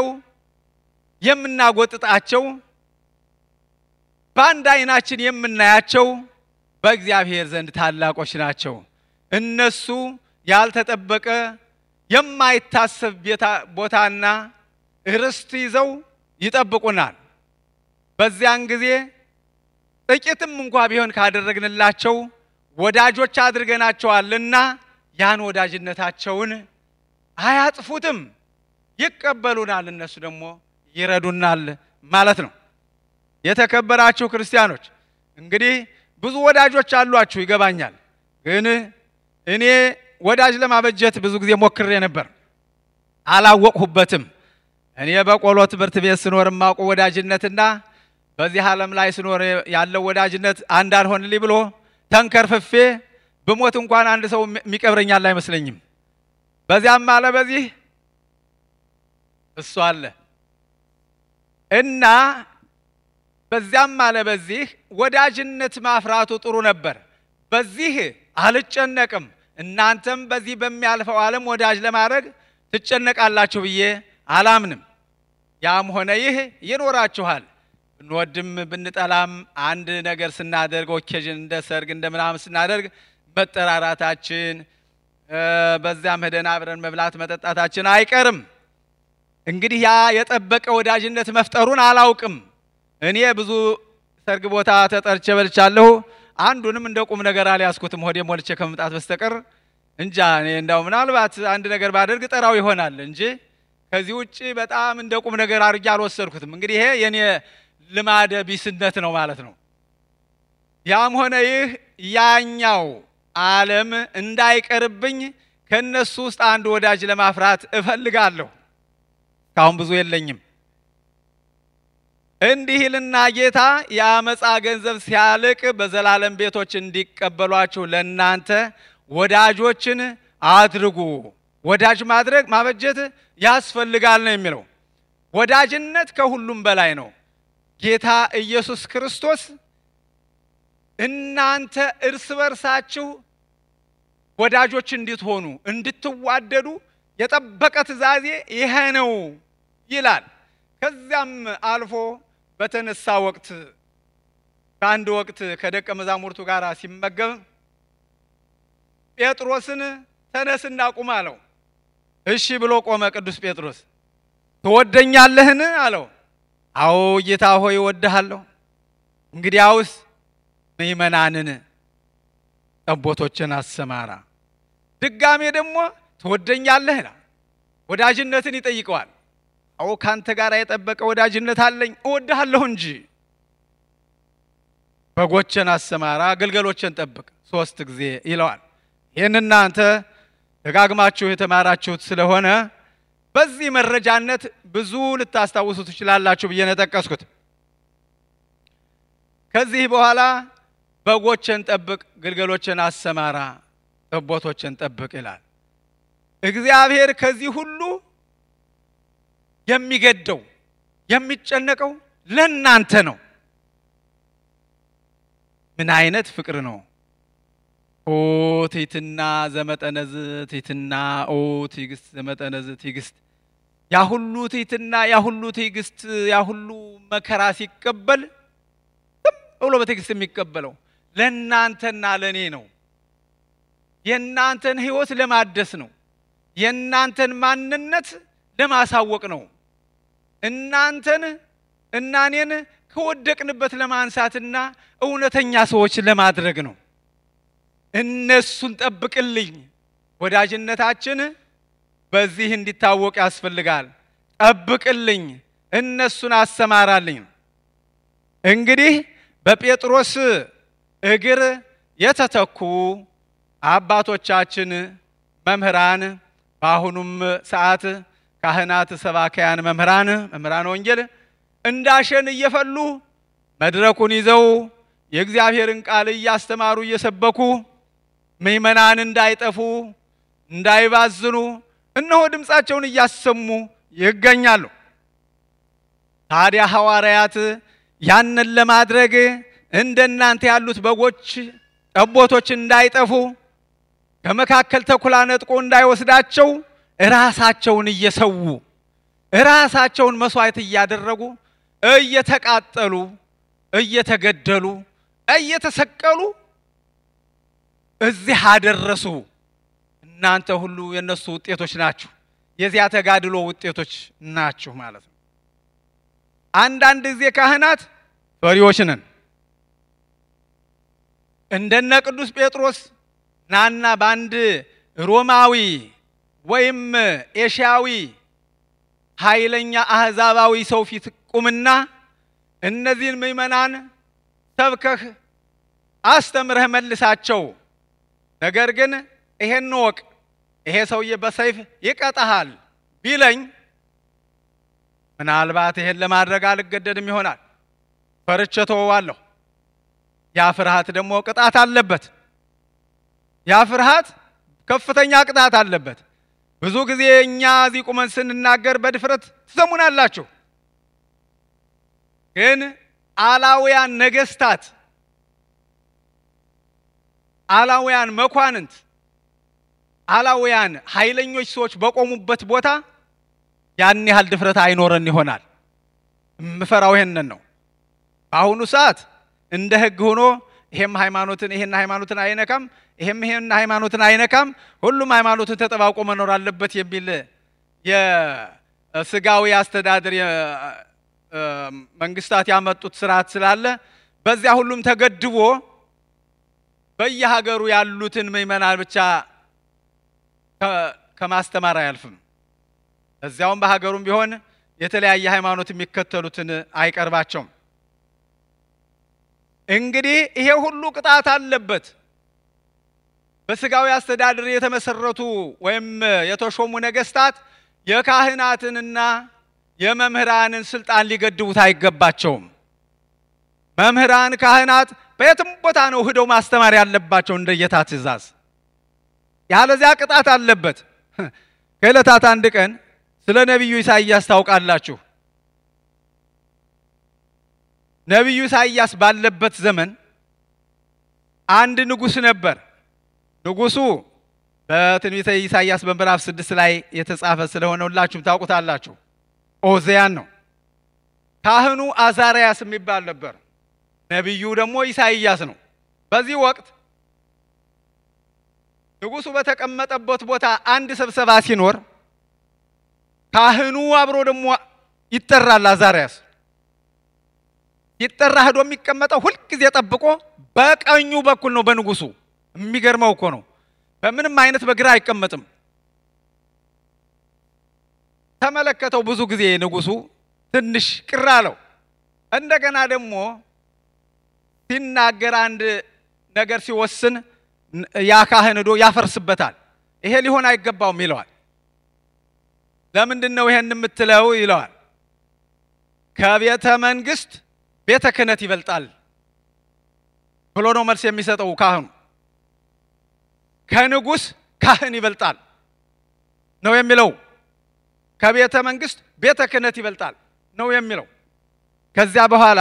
የምናጎጥጣቸው፣ በአንድ አይናችን የምናያቸው በእግዚአብሔር ዘንድ ታላቆች ናቸው። እነሱ ያልተጠበቀ የማይታሰብ ቦታና ርስት ይዘው ይጠብቁናል። በዚያን ጊዜ ጥቂትም እንኳ ቢሆን ካደረግንላቸው ወዳጆች አድርገናቸዋልና ያን ወዳጅነታቸውን አያጥፉትም፣ ይቀበሉናል። እነሱ ደግሞ ይረዱናል ማለት ነው። የተከበራችሁ ክርስቲያኖች እንግዲህ ብዙ ወዳጆች አሏችሁ ይገባኛል። ግን እኔ ወዳጅ ለማበጀት ብዙ ጊዜ ሞክሬ ነበር፣ አላወቅሁበትም። እኔ በቆሎ ትምህርት ቤት ስኖር የማውቁ ወዳጅነትና በዚህ ዓለም ላይ ስኖር ያለው ወዳጅነት አንድ አልሆንልኝ ብሎ ተንከርፍፌ ብሞት እንኳን አንድ ሰው የሚቀብረኛል አይመስለኝም። በዚያም አለ በዚህ እሱ አለ እና በዚያም አለ በዚህ ወዳጅነት ማፍራቱ ጥሩ ነበር። በዚህ አልጨነቅም። እናንተም በዚህ በሚያልፈው ዓለም ወዳጅ ለማድረግ ትጨነቃላችሁ ብዬ አላምንም። ያም ሆነ ይህ ይኖራችኋል። ብንወድም ብንጠላም አንድ ነገር ስናደርግ ኦኬዥን እንደ ሰርግ እንደ ምናምን ስናደርግ መጠራራታችን በዚያም ሄደን አብረን መብላት መጠጣታችን አይቀርም። እንግዲህ ያ የጠበቀ ወዳጅነት መፍጠሩን አላውቅም። እኔ ብዙ ሰርግ ቦታ ተጠርቼ በልቻለሁ። አንዱንም እንደ ቁም ነገር አልያዝኩትም ሆዴ ሞልቼ ከመምጣት በስተቀር እንጃ። እኔ እንዳው ምናልባት አንድ ነገር ባደርግ ጠራው ይሆናል እንጂ ከዚህ ውጭ በጣም እንደ ቁም ነገር አድርጌ አልወሰድኩትም። እንግዲህ ይሄ የኔ ልማደ ቢስነት ነው ማለት ነው። ያም ሆነ ይህ ያኛው ዓለም እንዳይቀርብኝ ከእነሱ ውስጥ አንድ ወዳጅ ለማፍራት እፈልጋለሁ። እስካሁን ብዙ የለኝም። እንዲህ ይልና ጌታ የአመፃ ገንዘብ ሲያልቅ በዘላለም ቤቶች እንዲቀበሏችሁ ለእናንተ ወዳጆችን አድርጉ። ወዳጅ ማድረግ ማበጀት ያስፈልጋል ነው የሚለው። ወዳጅነት ከሁሉም በላይ ነው። ጌታ ኢየሱስ ክርስቶስ እናንተ እርስ በርሳችሁ ወዳጆች እንድትሆኑ እንድትዋደዱ የጠበቀ ትእዛዜ ይሄ ነው ይላል። ከዚያም አልፎ በተነሳ ወቅት በአንድ ወቅት ከደቀ መዛሙርቱ ጋር ሲመገብ ጴጥሮስን ተነስና ቁም አለው። እሺ ብሎ ቆመ። ቅዱስ ጴጥሮስ ትወደኛለህን አለው። አዎ ጌታ ሆይ እወድሃለሁ። እንግዲያውስ ምእመናንን ጠቦቶችን አሰማራ። ድጋሜ ደግሞ ትወደኛለህ ወዳጅነትን ይጠይቀዋል። አዎ ካንተ ጋር የጠበቀ ወዳጅነት አለኝ እወድሃለሁ እንጂ በጎችን አሰማራ፣ ግልገሎችን ጠብቅ ሶስት ጊዜ ይለዋል። ይህን እናንተ ደጋግማችሁ የተማራችሁት ስለሆነ በዚህ መረጃነት ብዙ ልታስታውሱ ትችላላችሁ ብዬ ነው የጠቀስኩት። ከዚህ በኋላ በጎችን ጠብቅ፣ ግልገሎችን አሰማራ፣ ጠቦቶችን ጠብቅ ይላል። እግዚአብሔር ከዚህ ሁሉ የሚገደው የሚጨነቀው ለእናንተ ነው። ምን አይነት ፍቅር ነው! ኦ ትሕትና ዘመጠነዝ ትሕትና፣ ኦ ትዕግስት ዘመጠነዝ ትዕግስት። ያ ሁሉ ትሕትና፣ ያ ሁሉ ትዕግስት፣ ያ ሁሉ መከራ ሲቀበል ዝም ብሎ በትዕግስት የሚቀበለው ለእናንተና ለእኔ ነው። የእናንተን ሕይወት ለማደስ ነው። የእናንተን ማንነት ለማሳወቅ ነው። እናንተን እና እኔን ከወደቅንበት ለማንሳትና እውነተኛ ሰዎች ለማድረግ ነው። እነሱን ጠብቅልኝ። ወዳጅነታችን በዚህ እንዲታወቅ ያስፈልጋል። ጠብቅልኝ፣ እነሱን አሰማራልኝ። እንግዲህ በጴጥሮስ እግር የተተኩ አባቶቻችን መምህራን፣ በአሁኑም ሰዓት ካህናት፣ ሰባካያን፣ መምህራን መምህራን ወንጌል እንዳሸን እየፈሉ መድረኩን ይዘው የእግዚአብሔርን ቃል እያስተማሩ እየሰበኩ ምእመናን እንዳይጠፉ እንዳይባዝኑ እነሆ ድምፃቸውን እያሰሙ ይገኛሉ። ታዲያ ሐዋርያት ያንን ለማድረግ እንደናንተ ያሉት በጎች ጠቦቶች እንዳይጠፉ ከመካከል ተኩላ ነጥቆ እንዳይወስዳቸው ራሳቸውን እየሰዉ ራሳቸውን መስዋዕት እያደረጉ እየተቃጠሉ እየተገደሉ እየተሰቀሉ እዚህ አደረሱ። እናንተ ሁሉ የእነሱ ውጤቶች ናችሁ፣ የዚያ ተጋድሎ ውጤቶች ናችሁ ማለት ነው። አንዳንድ ጊዜ ካህናት ፈሪዎች ነን። እንደነ ቅዱስ ጴጥሮስ ናና በአንድ ሮማዊ ወይም ኤሽያዊ ኃይለኛ አህዛባዊ ሰው ፊት ቁምና እነዚህን ምዕመናን ሰብከህ አስተምረህ መልሳቸው። ነገር ግን ይሄን ወቅ ይሄ ሰውዬ በሰይፍ ይቀጣሃል ቢለኝ ምናልባት ይሄን ለማድረግ አልገደድም ይሆናል። ፈርቼ ተወዋለሁ። ያ ፍርሃት ደግሞ ቅጣት አለበት። ያ ፍርሃት ከፍተኛ ቅጣት አለበት። ብዙ ጊዜ እኛ እዚህ ቁመን ስንናገር በድፍረት ትሰሙናላችሁ። ግን አላውያን ነገስታት፣ አላውያን መኳንንት፣ አላውያን ኃይለኞች ሰዎች በቆሙበት ቦታ ያን ያህል ድፍረት አይኖረን ይሆናል። የምፈራው ይሄንን ነው። በአሁኑ ሰዓት እንደ ሕግ ሆኖ ይሄም ሃይማኖትን ይሄን ሃይማኖትን አይነካም፣ ይሄም ይሄን ሃይማኖትን አይነካም፣ ሁሉም ሃይማኖትን ተጠባብቆ መኖር አለበት የሚል የስጋዊ አስተዳደር መንግስታት ያመጡት ስርዓት ስላለ በዚያ ሁሉም ተገድቦ በየሀገሩ ያሉትን ምዕመናን ብቻ ከማስተማር አያልፍም። እዚያውም በሀገሩም ቢሆን የተለያየ ሃይማኖት የሚከተሉትን አይቀርባቸውም። እንግዲህ ይሄ ሁሉ ቅጣት አለበት። በስጋዊ አስተዳደር የተመሰረቱ ወይም የተሾሙ ነገስታት የካህናትንና የመምህራንን ስልጣን ሊገድቡት አይገባቸውም። መምህራን፣ ካህናት በየትም ቦታ ነው ሂደው ማስተማር ያለባቸው እንደ ጌታ ትእዛዝ። ያለዚያ ቅጣት አለበት። ከዕለታት አንድ ቀን ስለ ነቢዩ ኢሳይያስ ታውቃላችሁ። ነቢዩ ኢሳይያስ ባለበት ዘመን አንድ ንጉሥ ነበር። ንጉሡ በትንቢተ ኢሳይያስ በምዕራፍ ስድስት ላይ የተጻፈ ስለሆነ ሁላችሁም ታውቁታላችሁ። ኦዚያን ነው። ካህኑ አዛርያስ የሚባል ነበር። ነቢዩ ደግሞ ኢሳይያስ ነው። በዚህ ወቅት ንጉሡ በተቀመጠበት ቦታ አንድ ስብሰባ ሲኖር ካህኑ አብሮ ደግሞ ይጠራል። አዛርያስ ይጠራ ሄዶ የሚቀመጠው ሁልጊዜ ጠብቆ በቀኙ በኩል ነው በንጉሡ። የሚገርመው እኮ ነው። በምንም አይነት በግራ አይቀመጥም። ተመለከተው ብዙ ጊዜ ንጉሡ ትንሽ ቅር አለው። እንደገና ደግሞ ሲናገር አንድ ነገር ሲወስን ያ ካህን ሄዶ ያፈርስበታል። ይሄ ሊሆን አይገባውም ይለዋል። ለምንድን ነው ይሄን የምትለው ይለዋል። ከቤተ መንግስት ቤተ ክህነት ይበልጣል ብሎ ነው መልስ የሚሰጠው ካህኑ። ከንጉሥ ካህን ይበልጣል ነው የሚለው። ከቤተ መንግስት ቤተ ክህነት ይበልጣል ነው የሚለው። ከዚያ በኋላ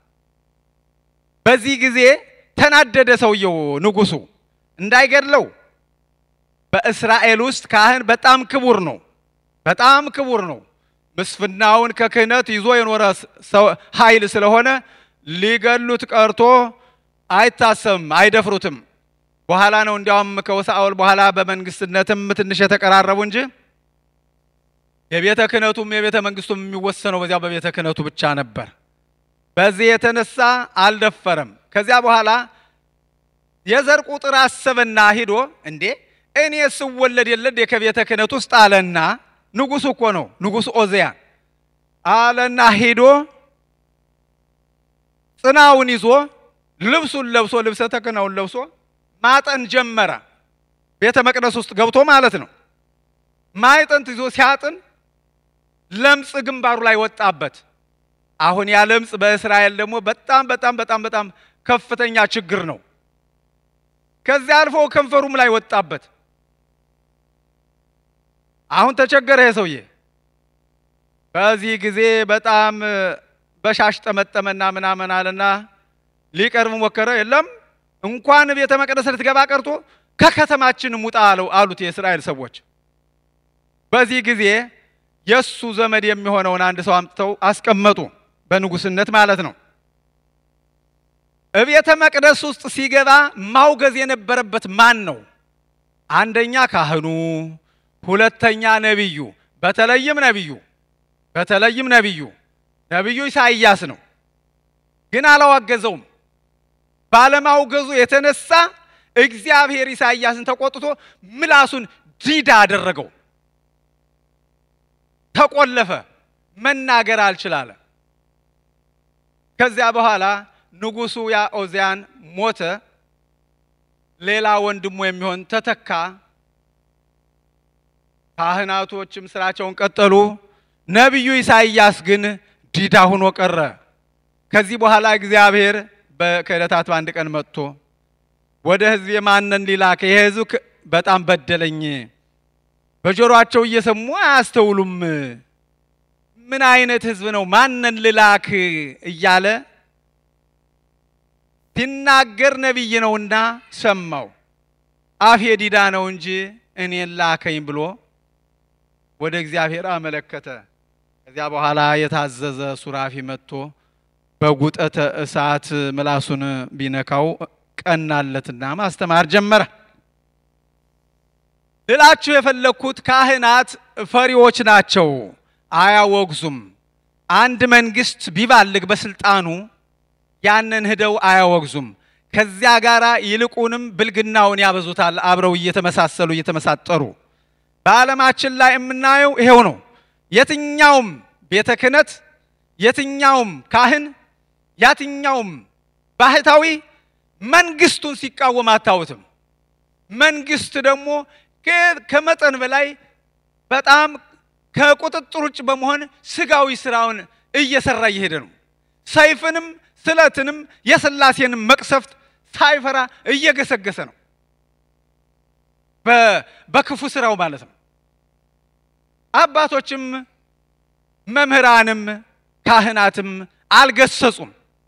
በዚህ ጊዜ ተናደደ ሰውየው ንጉሡ እንዳይገድለው። በእስራኤል ውስጥ ካህን በጣም ክቡር ነው፣ በጣም ክቡር ነው። ምስፍናውን ከክህነት ይዞ የኖረ ኃይል ስለሆነ ሊገሉት ቀርቶ አይታሰብም፣ አይደፍሩትም። በኋላ ነው እንዲያውም ከሳኦል በኋላ በመንግስትነትም ትንሽ የተቀራረቡ እንጂ የቤተ ክህነቱም የቤተ መንግስቱም የሚወሰነው በዚያው በቤተ ክህነቱ ብቻ ነበር። በዚህ የተነሳ አልደፈረም። ከዚያ በኋላ የዘር ቁጥር አሰበና ሂዶ እንዴ እኔ ስወለድ የለድ ከቤተ ክህነት ውስጥ አለና ንጉሱ እኮ ነው ንጉሱ ኦዚያን አለና ሂዶ ጽናውን ይዞ ልብሱን ለብሶ ልብሰ ተክህኖውን ለብሶ ማጠን ጀመረ። ቤተ መቅደስ ውስጥ ገብቶ ማለት ነው። ማይጠንት ይዞ ሲያጥን ለምጽ ግንባሩ ላይ ወጣበት። አሁን ያ ለምጽ በእስራኤል ደግሞ በጣም በጣም በጣም በጣም ከፍተኛ ችግር ነው። ከዚያ አልፎ ከንፈሩም ላይ ወጣበት። አሁን ተቸገረ ይሄ ሰውዬ። በዚህ ጊዜ በጣም በሻሽ ጠመጠመና ምናምን አለና ሊቀርብ ሞከረ። የለም እንኳን ቤተ መቅደስ ልትገባ ቀርቶ ከከተማችን ውጣ አለው አሉት የእስራኤል ሰዎች። በዚህ ጊዜ የእሱ ዘመድ የሚሆነውን አንድ ሰው አምጥተው አስቀመጡ፣ በንጉስነት ማለት ነው። እቤተ መቅደስ ውስጥ ሲገባ ማውገዝ የነበረበት ማን ነው? አንደኛ ካህኑ፣ ሁለተኛ ነቢዩ። በተለይም ነቢዩ በተለይም ነቢዩ ነቢዩ ኢሳይያስ ነው። ግን አላዋገዘውም። ባለማውገዙ የተነሳ እግዚአብሔር ኢሳይያስን ተቆጥቶ ምላሱን ዲዳ አደረገው። ተቆለፈ፣ መናገር አልችላለ። ከዚያ በኋላ ንጉሡ ያ ኦዚያን ሞተ። ሌላ ወንድሙ የሚሆን ተተካ። ካህናቶችም ስራቸውን ቀጠሉ። ነቢዩ ኢሳይያስ ግን ዲዳ ሆኖ ቀረ። ከዚህ በኋላ እግዚአብሔር ከዕለታት በአንድ ቀን መጥቶ ወደ ሕዝብ የማንን ሊላክ ይሄ ሕዝብ በጣም በደለኝ፣ በጆሮአቸው እየሰሙ አያስተውሉም፣ ምን አይነት ሕዝብ ነው? ማንን ልላክ እያለ ሲናገር ነቢይ ነውና ሰማው። አፌ ዲዳ ነው እንጂ እኔን ላከኝ ብሎ ወደ እግዚአብሔር አመለከተ። ከዚያ በኋላ የታዘዘ ሱራፊ መጥቶ በጉጠተ እሳት ምላሱን ቢነካው ቀናለትና ማስተማር ጀመረ። ልላችሁ የፈለግኩት ካህናት ፈሪዎች ናቸው፣ አያወግዙም። አንድ መንግስት ቢባልግ በስልጣኑ ያንን ሂደው አያወግዙም። ከዚያ ጋር ይልቁንም ብልግናውን ያበዙታል፣ አብረው እየተመሳሰሉ እየተመሳጠሩ። በዓለማችን ላይ የምናየው ይሄው ነው። የትኛውም ቤተ ክህነት፣ የትኛውም ካህን፣ የትኛውም ባህታዊ መንግስቱን ሲቃወም አታዩትም። መንግስት ደግሞ ከመጠን በላይ በጣም ከቁጥጥር ውጭ በመሆን ስጋዊ ስራውን እየሰራ እየሄደ ነው። ሰይፍንም ስለትንም የስላሴንም መቅሰፍት ሳይፈራ እየገሰገሰ ነው፣ በክፉ ስራው ማለት ነው። አባቶችም መምህራንም ካህናትም አልገሰጹም።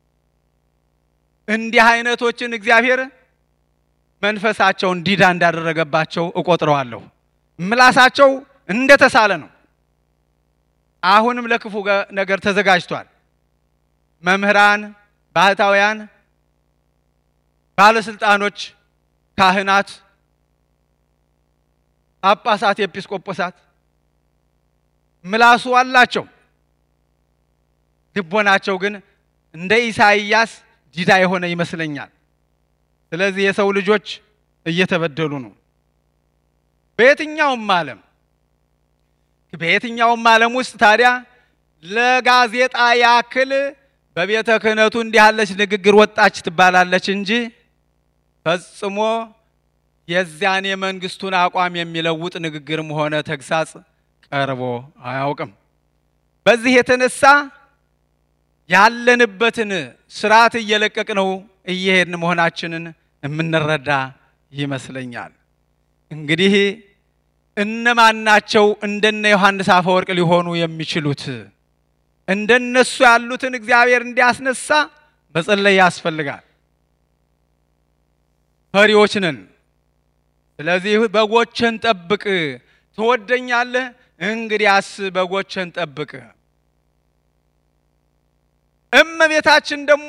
እንዲህ አይነቶችን እግዚአብሔር መንፈሳቸውን ዲዳ እንዳደረገባቸው እቆጥረዋለሁ። ምላሳቸው እንደተሳለ ነው። አሁንም ለክፉ ነገር ተዘጋጅቷል። መምህራን፣ ባህታውያን፣ ባለስልጣኖች፣ ካህናት፣ ጳጳሳት፣ ኤጲስቆጶሳት ምላሱ አላቸው። ልቦናቸው ግን እንደ ኢሳይያስ ዲዳ የሆነ ይመስለኛል። ስለዚህ የሰው ልጆች እየተበደሉ ነው። በየትኛውም ዓለም በየትኛውም ዓለም ውስጥ ታዲያ ለጋዜጣ ያክል በቤተ ክህነቱ እንዲህ ያለች ንግግር ወጣች ትባላለች እንጂ ፈጽሞ የዚያን የመንግስቱን አቋም የሚለውጥ ንግግርም ሆነ ተግሳጽ ቀርቦ አያውቅም። በዚህ የተነሳ ያለንበትን ስርዓት እየለቀቅነው እየሄድን መሆናችንን የምንረዳ ይመስለኛል። እንግዲህ እነማን ናቸው እንደነ ዮሐንስ አፈወርቅ ሊሆኑ የሚችሉት? እንደነሱ ያሉትን እግዚአብሔር እንዲያስነሳ መጸለይ ያስፈልጋል። ፈሪዎች ነን። ስለዚህ በጎችን ጠብቅ። ትወደኛለህ? እንግዲያስ በጎችን ጠብቅ። እመቤታችን ደግሞ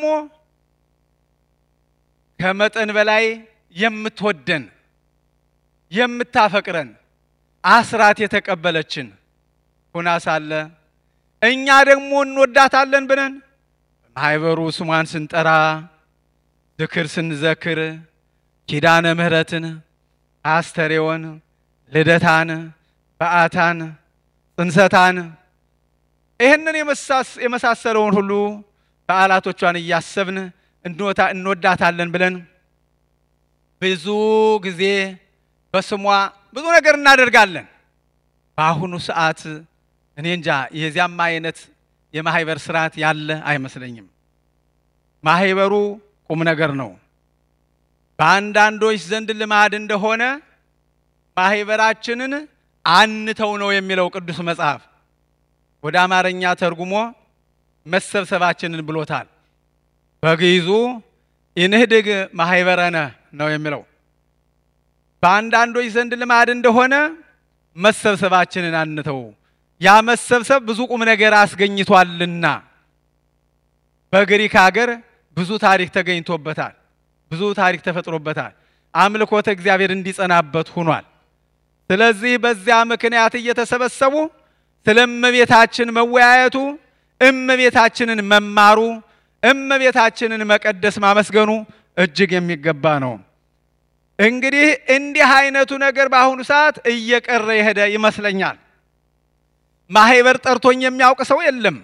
ከመጠን በላይ የምትወደን የምታፈቅረን አስራት የተቀበለችን ሁና ሳለ እኛ ደግሞ እንወዳታለን ብለን ማህበሩ ስሟን ስንጠራ ዝክር ስንዘክር ኪዳነ ምሕረትን፣ አስተሬዎን፣ ልደታን፣ በዓታን፣ ጽንሰታን ይህንን የመሳሰለውን ሁሉ በዓላቶቿን እያሰብን እንወዳታለን ብለን ብዙ ጊዜ በስሟ ብዙ ነገር እናደርጋለን። በአሁኑ ሰዓት እኔ እንጃ የዚያም አይነት የማህበር ስርዓት ያለ አይመስለኝም። ማህበሩ ቁም ነገር ነው። በአንዳንዶች ዘንድ ልማድ እንደሆነ ማህበራችንን አንተው ነው የሚለው ቅዱስ መጽሐፍ። ወደ አማርኛ ተርጉሞ መሰብሰባችንን ብሎታል። በግዕዙ ኢንህድግ ማህበረነ ነው የሚለው። በአንዳንዶች ዘንድ ልማድ እንደሆነ መሰብሰባችንን አንተው፣ ያ መሰብሰብ ብዙ ቁም ነገር አስገኝቷልና። በግሪክ ሀገር ብዙ ታሪክ ተገኝቶበታል። ብዙ ታሪክ ተፈጥሮበታል። አምልኮተ እግዚአብሔር እንዲጸናበት ሆኗል። ስለዚህ በዚያ ምክንያት እየተሰበሰቡ ስለ እመቤታችን መወያየቱ፣ እመቤታችንን መማሩ፣ እመቤታችንን መቀደስ ማመስገኑ እጅግ የሚገባ ነው። እንግዲህ እንዲህ አይነቱ ነገር በአሁኑ ሰዓት እየቀረ የሄደ ይመስለኛል። ማህበር ጠርቶኝ የሚያውቅ ሰው የለም።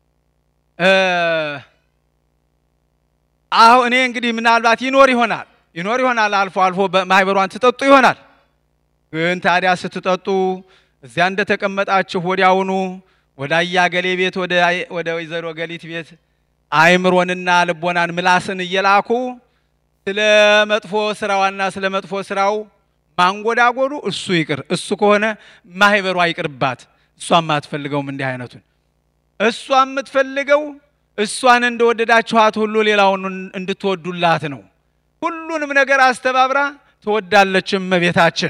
አሁ እኔ እንግዲህ ምናልባት ይኖር ይሆናል ይኖር ይሆናል አልፎ አልፎ ማህበሯን ትጠጡ ይሆናል። ግን ታዲያ ስትጠጡ እዚያ እንደተቀመጣችሁ ወዲያውኑ ወደ አያገሌ ቤት ወደ ወይዘሮ ገሊት ቤት አእምሮንና ልቦናን ምላስን እየላኩ ስለ መጥፎ ስራዋና ስለ መጥፎ ስራው ማንጎዳጎዱ እሱ ይቅር። እሱ ከሆነ ማህበሯ ይቅርባት። እሷም አትፈልገውም እንዲህ አይነቱን። እሷ የምትፈልገው እሷን እንደወደዳችኋት ሁሉ ሌላውን እንድትወዱላት ነው። ሁሉንም ነገር አስተባብራ ትወዳለች እመቤታችን።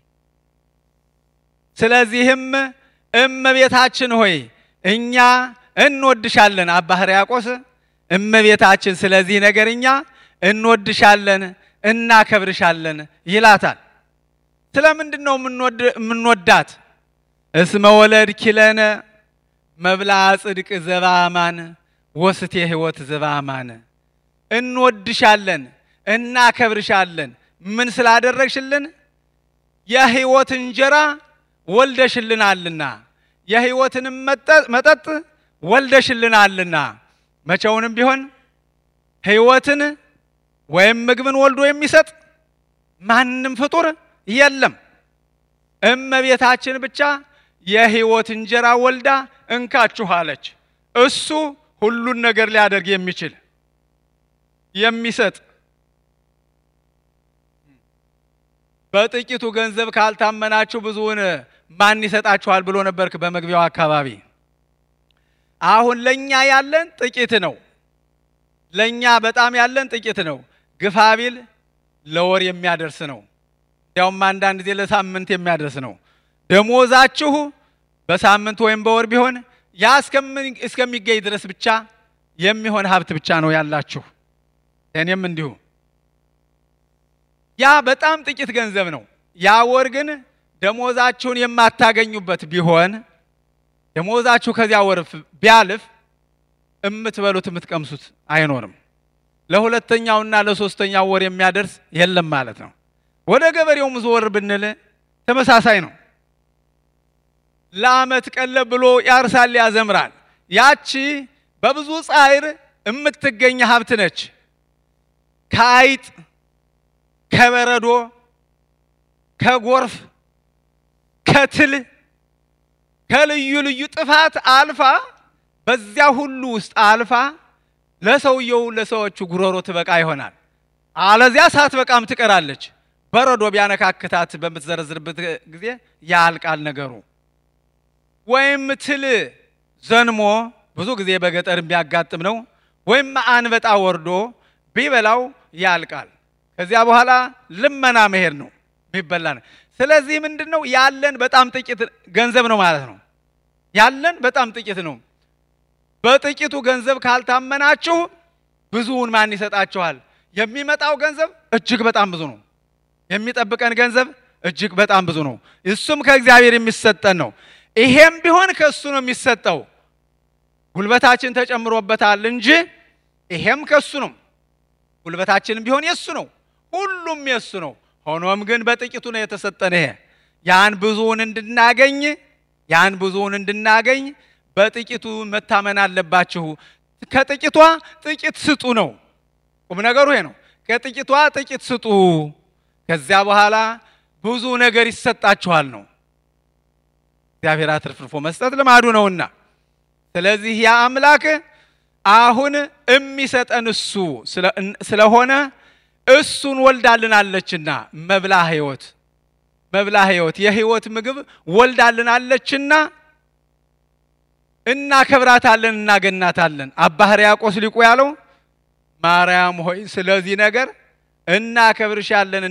ስለዚህም እመቤታችን ሆይ እኛ እንወድሻለን። አባ ሕርያቆስ እመቤታችን ስለዚህ ነገር እኛ እንወድሻለን፣ እናከብርሻለን ይላታል። ስለምንድን ነው የምንወዳት? እስመ ወለድ ኪለነ መብላ ጽድቅ ዘባማን ወስቴ ሕይወት ዘባማን። እንወድሻለን፣ እናከብርሻለን። ምን ስላደረግሽልን? የሕይወት እንጀራ ወልደሽልናልና፣ የሕይወትንም መጠጥ ወልደሽልናልና። መቼውንም ቢሆን ሕይወትን ወይም ምግብን ወልዶ የሚሰጥ ማንም ፍጡር የለም። እመቤታችን ብቻ የሕይወት እንጀራ ወልዳ እንካችሁ አለች። እሱ ሁሉን ነገር ሊያደርግ የሚችል የሚሰጥ በጥቂቱ ገንዘብ ካልታመናችሁ ብዙውን ማን ይሰጣችኋል ብሎ ነበርክ በመግቢያው አካባቢ። አሁን ለኛ ያለን ጥቂት ነው። ለኛ በጣም ያለን ጥቂት ነው። ግፋ ቢል ለወር የሚያደርስ ነው። እንዲያውም አንዳንድ ጊዜ ለሳምንት የሚያደርስ ነው። ደሞዛችሁ በሳምንት ወይም በወር ቢሆን ያ እስከሚገኝ ድረስ ብቻ የሚሆን ሀብት ብቻ ነው ያላችሁ። እኔም እንዲሁ ያ በጣም ጥቂት ገንዘብ ነው። ያ ወር ግን ደሞዛችሁን የማታገኙበት ቢሆን ደሞዛችሁ ከዚያ ወር ቢያልፍ የምትበሉት የምትቀምሱት አይኖርም። ለሁለተኛውና ለሶስተኛው ወር የሚያደርስ የለም ማለት ነው። ወደ ገበሬውም ዞር ብንል ተመሳሳይ ነው። ለዓመት ቀለብ ብሎ ያርሳል፣ ያዘምራል። ያቺ በብዙ ጻዕር የምትገኝ ሀብት ነች። ከአይጥ ከበረዶ ከጎርፍ ከትል ከልዩ ልዩ ጥፋት አልፋ በዚያ ሁሉ ውስጥ አልፋ ለሰውየው ለሰዎቹ ጉሮሮ ትበቃ ይሆናል። አለዚያ ሳትበቃም ትቀራለች። በረዶ ቢያነካክታት በምትዘረዝርበት ጊዜ ያልቃል ነገሩ። ወይም ትል ዘንሞ ብዙ ጊዜ በገጠር የሚያጋጥም ነው። ወይም አንበጣ ወርዶ ቢበላው ያልቃል። ከዚያ በኋላ ልመና መሄድ ነው የሚበላ ነው። ስለዚህ ምንድን ነው ያለን በጣም ጥቂት ገንዘብ ነው ማለት ነው። ያለን በጣም ጥቂት ነው። በጥቂቱ ገንዘብ ካልታመናችሁ ብዙውን ማን ይሰጣችኋል? የሚመጣው ገንዘብ እጅግ በጣም ብዙ ነው። የሚጠብቀን ገንዘብ እጅግ በጣም ብዙ ነው። እሱም ከእግዚአብሔር የሚሰጠን ነው። ይሄም ቢሆን ከእሱ ነው የሚሰጠው። ጉልበታችን ተጨምሮበታል እንጂ ይሄም ከእሱ ነው። ጉልበታችንም ቢሆን የእሱ ነው። ሁሉም የእሱ ነው። ሆኖም ግን በጥቂቱ ነው የተሰጠን። ይሄ ያን ብዙውን እንድናገኝ ያን ብዙውን እንድናገኝ በጥቂቱ መታመን አለባችሁ። ከጥቂቷ ጥቂት ስጡ ነው ቁም ነገሩ ይሄ ነው። ከጥቂቷ ጥቂት ስጡ፣ ከዚያ በኋላ ብዙ ነገር ይሰጣችኋል ነው። እግዚአብሔር አትርፍርፎ መስጠት ልማዱ ነውና፣ ስለዚህ ያ አምላክ አሁን የሚሰጠን እሱ ስለሆነ እሱን ወልዳልናለችና መብላ ሕይወት መብላ ሕይወት የሕይወት ምግብ ወልዳልናለችና እናከብራታለን፣ እናገናታለን። አባ ሕርያቆስ ሊቁ ያለው ማርያም ሆይ ስለዚህ ነገር እናከብርሻለን፣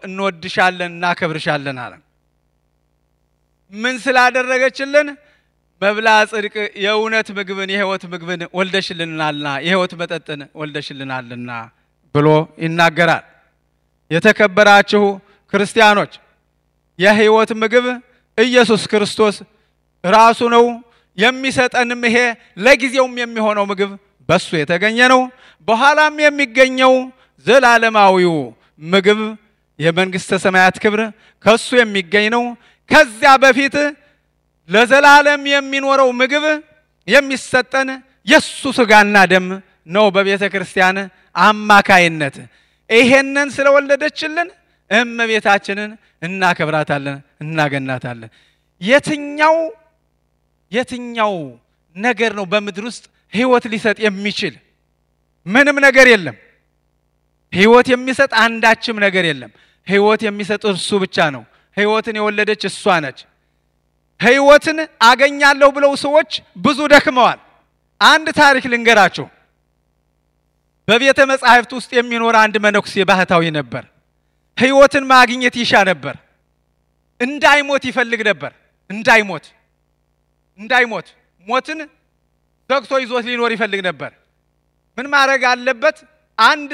እንወድሻለን፣ እናከብርሻለን አለ። ምን ስላደረገችልን? መብላ ጽድቅ የእውነት ምግብን የሕይወት ምግብን ወልደሽልናልና የሕይወት መጠጥን ወልደሽልናልና ብሎ ይናገራል። የተከበራችሁ ክርስቲያኖች የሕይወት ምግብ ኢየሱስ ክርስቶስ ራሱ ነው። የሚሰጠንም ይሄ ለጊዜውም የሚሆነው ምግብ በሱ የተገኘ ነው። በኋላም የሚገኘው ዘላለማዊው ምግብ የመንግሥተ ሰማያት ክብር ከሱ የሚገኝ ነው። ከዚያ በፊት ለዘላለም የሚኖረው ምግብ የሚሰጠን የሱ ስጋና ደም ነው በቤተ ክርስቲያን አማካይነት። ይሄንን ስለወለደችልን እመቤታችንን እናከብራታለን፣ እናገናታለን። የትኛው የትኛው ነገር ነው በምድር ውስጥ ሕይወት ሊሰጥ የሚችል? ምንም ነገር የለም። ሕይወት የሚሰጥ አንዳችም ነገር የለም። ሕይወት የሚሰጥ እርሱ ብቻ ነው። ሕይወትን የወለደች እሷ ነች። ሕይወትን አገኛለሁ ብለው ሰዎች ብዙ ደክመዋል። አንድ ታሪክ ልንገራችሁ። በቤተ መጻሕፍት ውስጥ የሚኖር አንድ መነኩሴ ባህታዊ ነበር። ሕይወትን ማግኘት ይሻ ነበር። እንዳይሞት ይፈልግ ነበር። እንዳይሞት እንዳይሞት ሞትን ዘግቶ ይዞት ሊኖር ይፈልግ ነበር። ምን ማድረግ አለበት? አንድ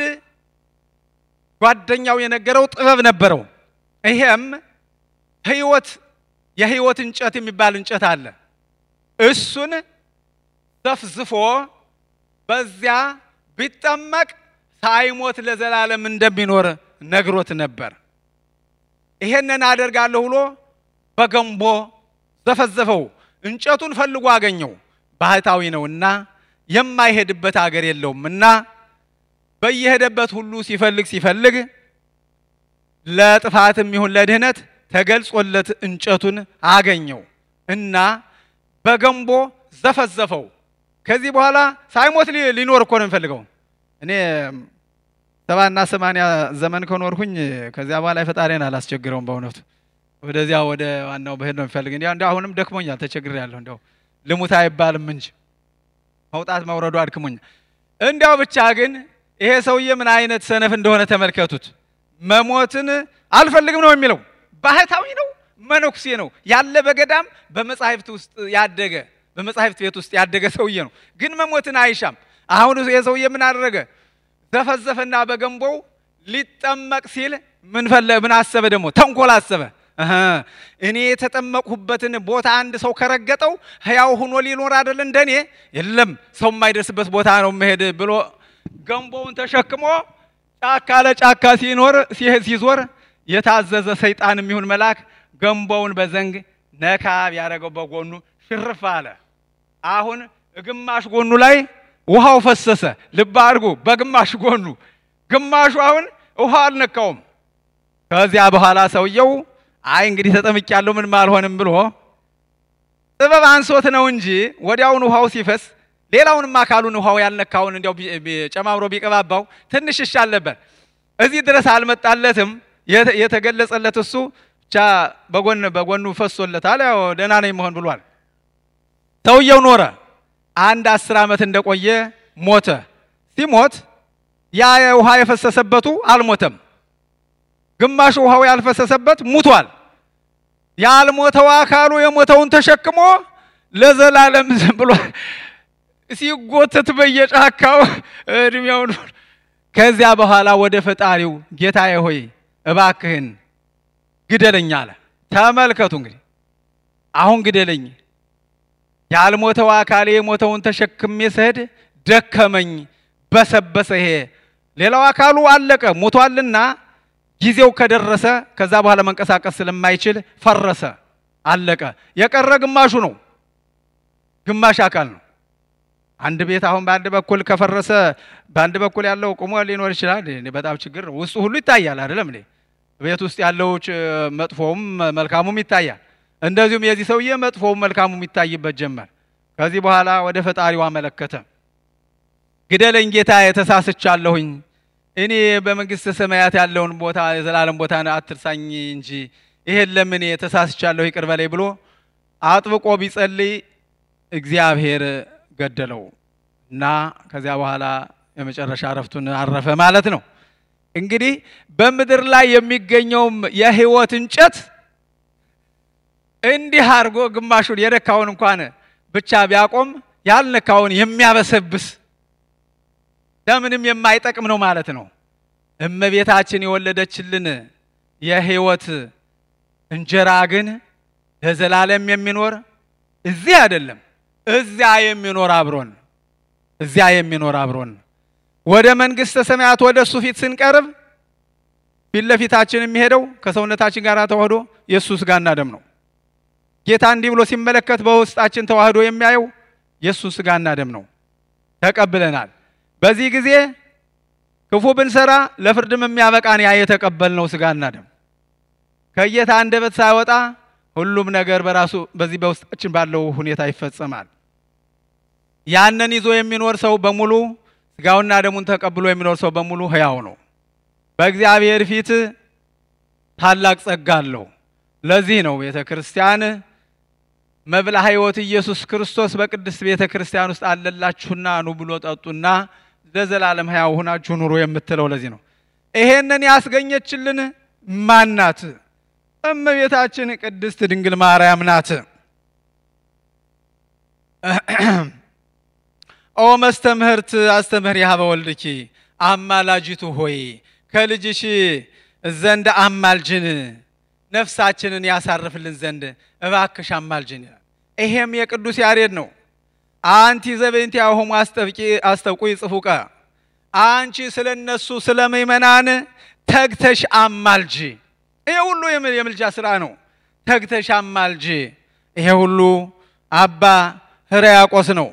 ጓደኛው የነገረው ጥበብ ነበረው። ይሄም ሕይወት የሕይወት እንጨት የሚባል እንጨት አለ። እሱን ዘፍዝፎ በዚያ ቢጠመቅ ሳይሞት ለዘላለም እንደሚኖር ነግሮት ነበር። ይሄንን አደርጋለሁ ብሎ በገንቦ ዘፈዘፈው። እንጨቱን ፈልጎ አገኘው። ባህታዊ ነውና የማይሄድበት አገር የለውም እና በየሄደበት ሁሉ ሲፈልግ ሲፈልግ ለጥፋትም ይሁን ለድህነት ተገልጾለት እንጨቱን አገኘው እና በገንቦ ዘፈዘፈው። ከዚህ በኋላ ሳይሞት ሊኖር እኮ ነው የሚፈልገው። እኔ ሰባና ሰማንያ ዘመን ከኖርኩኝ ከዚያ በኋላ ፈጣሪን አላስቸግረውም። በእውነቱ ወደዚያ ወደ ዋናው በሄድ ነው የሚፈልግ። እንዲ እንዲ አሁንም ደክሞኛል፣ ተቸግሬያለሁ። እንዲያው ልሙት አይባልም እንጂ መውጣት መውረዱ አድክሞኛል። እንዲያው ብቻ ግን ይሄ ሰውዬ ምን አይነት ሰነፍ እንደሆነ ተመልከቱት። መሞትን አልፈልግም ነው የሚለው። ባህታዊ ነው፣ መነኩሴ ነው፣ ያለ በገዳም በመጻሕፍት ውስጥ ያደገ በመጻሕፍት ቤት ውስጥ ያደገ ሰውዬ ነው። ግን መሞትን አይሻም። አሁን ይሄ ሰውዬ ምን አደረገ? ዘፈዘፈና በገንቦው ሊጠመቅ ሲል ምን ፈለ ምን አሰበ? ደግሞ ተንኮል አሰበ። እኔ የተጠመቅሁበትን ቦታ አንድ ሰው ከረገጠው ሕያው ሆኖ ሊኖር አይደል እንደኔ? የለም ሰው የማይደርስበት ቦታ ነው መሄድ ብሎ ገንቦውን ተሸክሞ ጫካ ለጫካ ሲኖር ሲዞር የታዘዘ ሰይጣን የሚሆን መልአክ ገንቦውን በዘንግ ነካ ቢያደረገው በጎኑ ሽርፍ አለ። አሁን ግማሽ ጎኑ ላይ ውሃው ፈሰሰ። ልብ አድርጉ፣ በግማሽ ጎኑ ግማሹ አሁን ውሃ አልነካውም። ከዚያ በኋላ ሰውየው አይ እንግዲህ ተጠምቄያለሁ ምንም አልሆንም ብሎ ጥበብ አንሶት ነው እንጂ ወዲያውን ውሃው ሲፈስ ሌላውንም አካሉን ውሃው ያልነካውን እንዲያው ጨማምሮ ቢቀባባው ትንሽ ይሻል ነበር። እዚህ ድረስ አልመጣለትም። የተገለጸለት እሱ ብቻ በጎን በጎኑ ፈሶለታል። ያው ደህና ነኝ መሆን ብሏል። ሰውየው ኖረ። አንድ አስር ዓመት እንደቆየ ሞተ። ሲሞት ያ ውሃ የፈሰሰበቱ አልሞተም። ግማሹ ውሃው ያልፈሰሰበት ሙቷል። ያልሞተው አካሉ የሞተውን ተሸክሞ ለዘላለም ዝም ብሎ ሲጎተት በየጫካው እድሜውን ከዚያ በኋላ ወደ ፈጣሪው ጌታዬ ሆይ እባክህን ግደለኝ አለ። ተመልከቱ እንግዲህ አሁን ግደለኝ፣ ያልሞተው አካሌ የሞተውን ተሸክሜ ስሄድ ደከመኝ፣ በሰበሰ። ይሄ ሌላው አካሉ አለቀ ሞቷልና ጊዜው ከደረሰ ከዛ በኋላ መንቀሳቀስ ስለማይችል ፈረሰ፣ አለቀ። የቀረ ግማሹ ነው፣ ግማሽ አካል ነው። አንድ ቤት አሁን በአንድ በኩል ከፈረሰ በአንድ በኩል ያለው ቁሞ ሊኖር ይችላል። በጣም ችግር ነው። ውስጡ ሁሉ ይታያል አይደለም እንዴ? ቤት ውስጥ ያለው መጥፎውም መልካሙም ይታያል። እንደዚሁም የዚህ ሰውዬ መጥፎውም መልካሙም ይታይበት ጀመር። ከዚህ በኋላ ወደ ፈጣሪው አመለከተ። ግደለኝ ጌታ የተሳስቻለሁኝ እኔ በመንግስተ ሰማያት ያለውን ቦታ የዘላለም ቦታ አትርሳኝ እንጂ ይሄን ለምን ተሳስቻለሁ ይቅር በለኝ ብሎ አጥብቆ ቢጸልይ እግዚአብሔር ገደለው እና ከዚያ በኋላ የመጨረሻ እረፍቱን አረፈ ማለት ነው። እንግዲህ በምድር ላይ የሚገኘውም የሕይወት እንጨት እንዲህ አድርጎ ግማሹን የደካውን እንኳን ብቻ ቢያቆም ያልነካውን የሚያበሰብስ ለምንም የማይጠቅም ነው ማለት ነው። እመቤታችን የወለደችልን የሕይወት እንጀራ ግን ለዘላለም የሚኖር እዚህ አይደለም፣ እዚያ የሚኖር አብሮን እዚያ የሚኖር አብሮን ወደ መንግሥተ ሰማያት ወደ እሱ ፊት ስንቀርብ ፊት ለፊታችን የሚሄደው ከሰውነታችን ጋር ተዋህዶ የእሱ ሥጋና ደም ነው። ጌታ እንዲህ ብሎ ሲመለከት በውስጣችን ተዋህዶ የሚያየው የእሱ ሥጋና ደም ነው። ተቀብለናል። በዚህ ጊዜ ክፉ ብንሰራ ለፍርድም የሚያበቃን ያ የተቀበልነው ሥጋና ደም ከጌታ አንደበት ሳይወጣ ሁሉም ነገር በራሱ በዚህ በውስጣችን ባለው ሁኔታ ይፈጸማል። ያንን ይዞ የሚኖር ሰው በሙሉ ሥጋውና ደሙን ተቀብሎ የሚኖር ሰው በሙሉ ሕያው ነው። በእግዚአብሔር ፊት ታላቅ ጸጋ አለው። ለዚህ ነው ቤተ ክርስቲያን መብላ ሕይወት ኢየሱስ ክርስቶስ በቅድስት ቤተ ክርስቲያን ውስጥ አለላችሁና ኑ ብሎ ጠጡና ለዘላለም ሕያው ሆናችሁ ኑሮ የምትለው ለዚህ ነው። ይሄንን ያስገኘችልን ማናት? እመቤታችን ቅድስት ድንግል ማርያም ናት። ኦ መስተምህርት አስተምህር ያህበ ወልድኪ አማላጅቱ ሆይ ከልጅሽ ዘንድ አማልጅን ነፍሳችንን ያሳርፍልን ዘንድ እባክሽ አማልጅን ይላል። ይሄም የቅዱስ ያሬድ ነው። አንቲ ዘበእንቲአሆሙ አስጠብቂ አስጠብቁ ጽፉቀ አንቺ ስለ እነሱ ስለ ምእመናን ተግተሽ አማልጂ። ይሄ ሁሉ የምልጃ ስራ ነው። ተግተሽ አማልጂ። ይሄ ሁሉ አባ ሕርያቆስ ነው።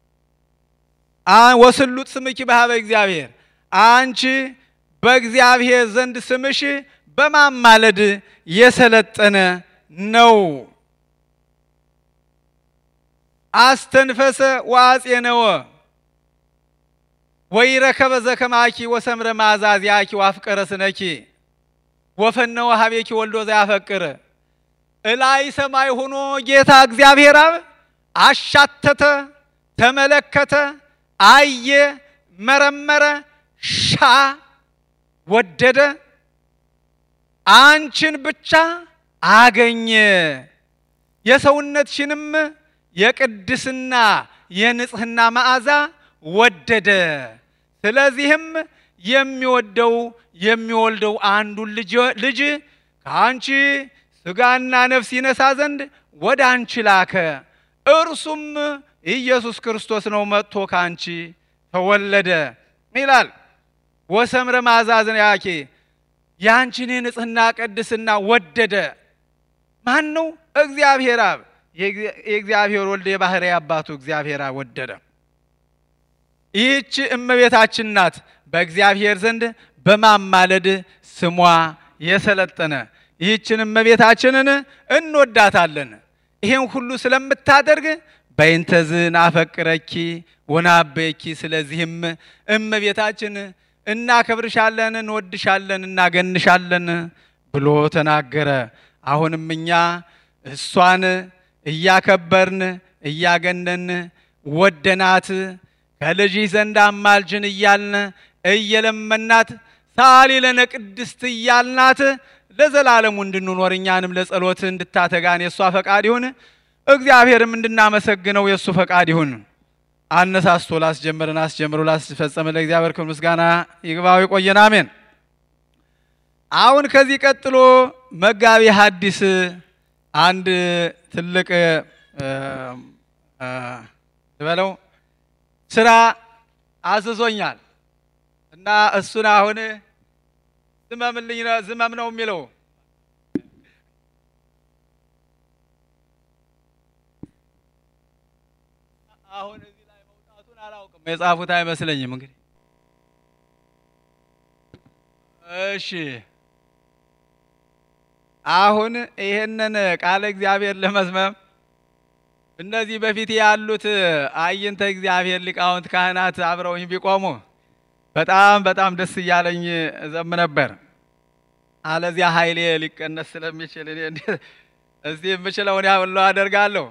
ወስሉጥ ስምኪ በሀበ እግዚአብሔር አንቺ በእግዚአብሔር ዘንድ ስምሽ በማማለድ የሰለጠነ ነው። አስተንፈሰ ወአጼነወ ወይረከበ ዘከማኪ ወሰምረ ማዛዚያኪ ወአፍቀረ ስነኪ ወፈነወ ሀቤኪ ወልዶ ዘያፈቅር እላይ ሰማይ ሆኖ ጌታ እግዚአብሔር አብ አሻተተ፣ ተመለከተ፣ አየ፣ መረመረ፣ ሻ ወደደ፣ አንቺን ብቻ አገኘ። የሰውነትሽንም የቅድስና የንጽህና መዓዛ ወደደ። ስለዚህም የሚወደው የሚወልደው አንዱን ልጅ ከአንቺ ሥጋና ነፍስ ይነሳ ዘንድ ወደ አንቺ ላከ። እርሱም ኢየሱስ ክርስቶስ ነው። መጥቶ ከአንቺ ተወለደ ይላል። ወሰምረ ማዛዝን ያኬ የአንቺን የንጽህና ቅድስና ወደደ። ማን ነው? እግዚአብሔር አብ የእግዚአብሔር ወልድ የባህሪ አባቱ እግዚአብሔር አብ ወደደ። ይህች እመቤታችን ናት በእግዚአብሔር ዘንድ በማማለድ ስሟ የሰለጠነ። ይህችን እመቤታችንን እንወዳታለን። ይሄን ሁሉ ስለምታደርግ በይንተዝን አፈቅረኪ ወናበኪ። ስለዚህም እመቤታችን እናከብርሻለን፣ እንወድሻለን፣ እናገንሻለን ብሎ ተናገረ። አሁንም እኛ እሷን እያከበርን እያገነን ወደናት ከልጅህ ዘንድ አማልጅን እያልን እየለመናት ሳሊ ለነ ቅድስት እያልናት ለዘላለሙ እንድንኖር እኛንም ለጸሎት እንድታተጋን የእሷ ፈቃድ ይሁን። እግዚአብሔርም እንድናመሰግነው የእሱ ፈቃድ ይሁን። አነሳስቶ ላስጀምርን አስጀምሮ ላስፈጸመ ለእግዚአብሔር ክብር ምስጋና ይግባው። ይቆየን። አሜን። አሁን ከዚህ ቀጥሎ መጋቢ ሐዲስ አንድ ትልቅ ልበለው ስራ አዝዞኛል እና እሱን አሁን ዝመምልኝ ዝመም ነው የሚለው አሁን እዚህ ላይ መውጣቱን አላውቅም። የጻፉት አይመስለኝም። እንግዲህ እሺ፣ አሁን ይሄንን ቃለ እግዚአብሔር ለመዝመም እነዚህ በፊት ያሉት አይንተ እግዚአብሔር ሊቃውንት ካህናት አብረውኝ ቢቆሙ በጣም በጣም ደስ እያለኝ እዘም ነበር። አለዚያ ኃይሌ ሊቀነስ ስለሚችል እኔ እስቲ የምችለውን ያህል አደርጋለሁ።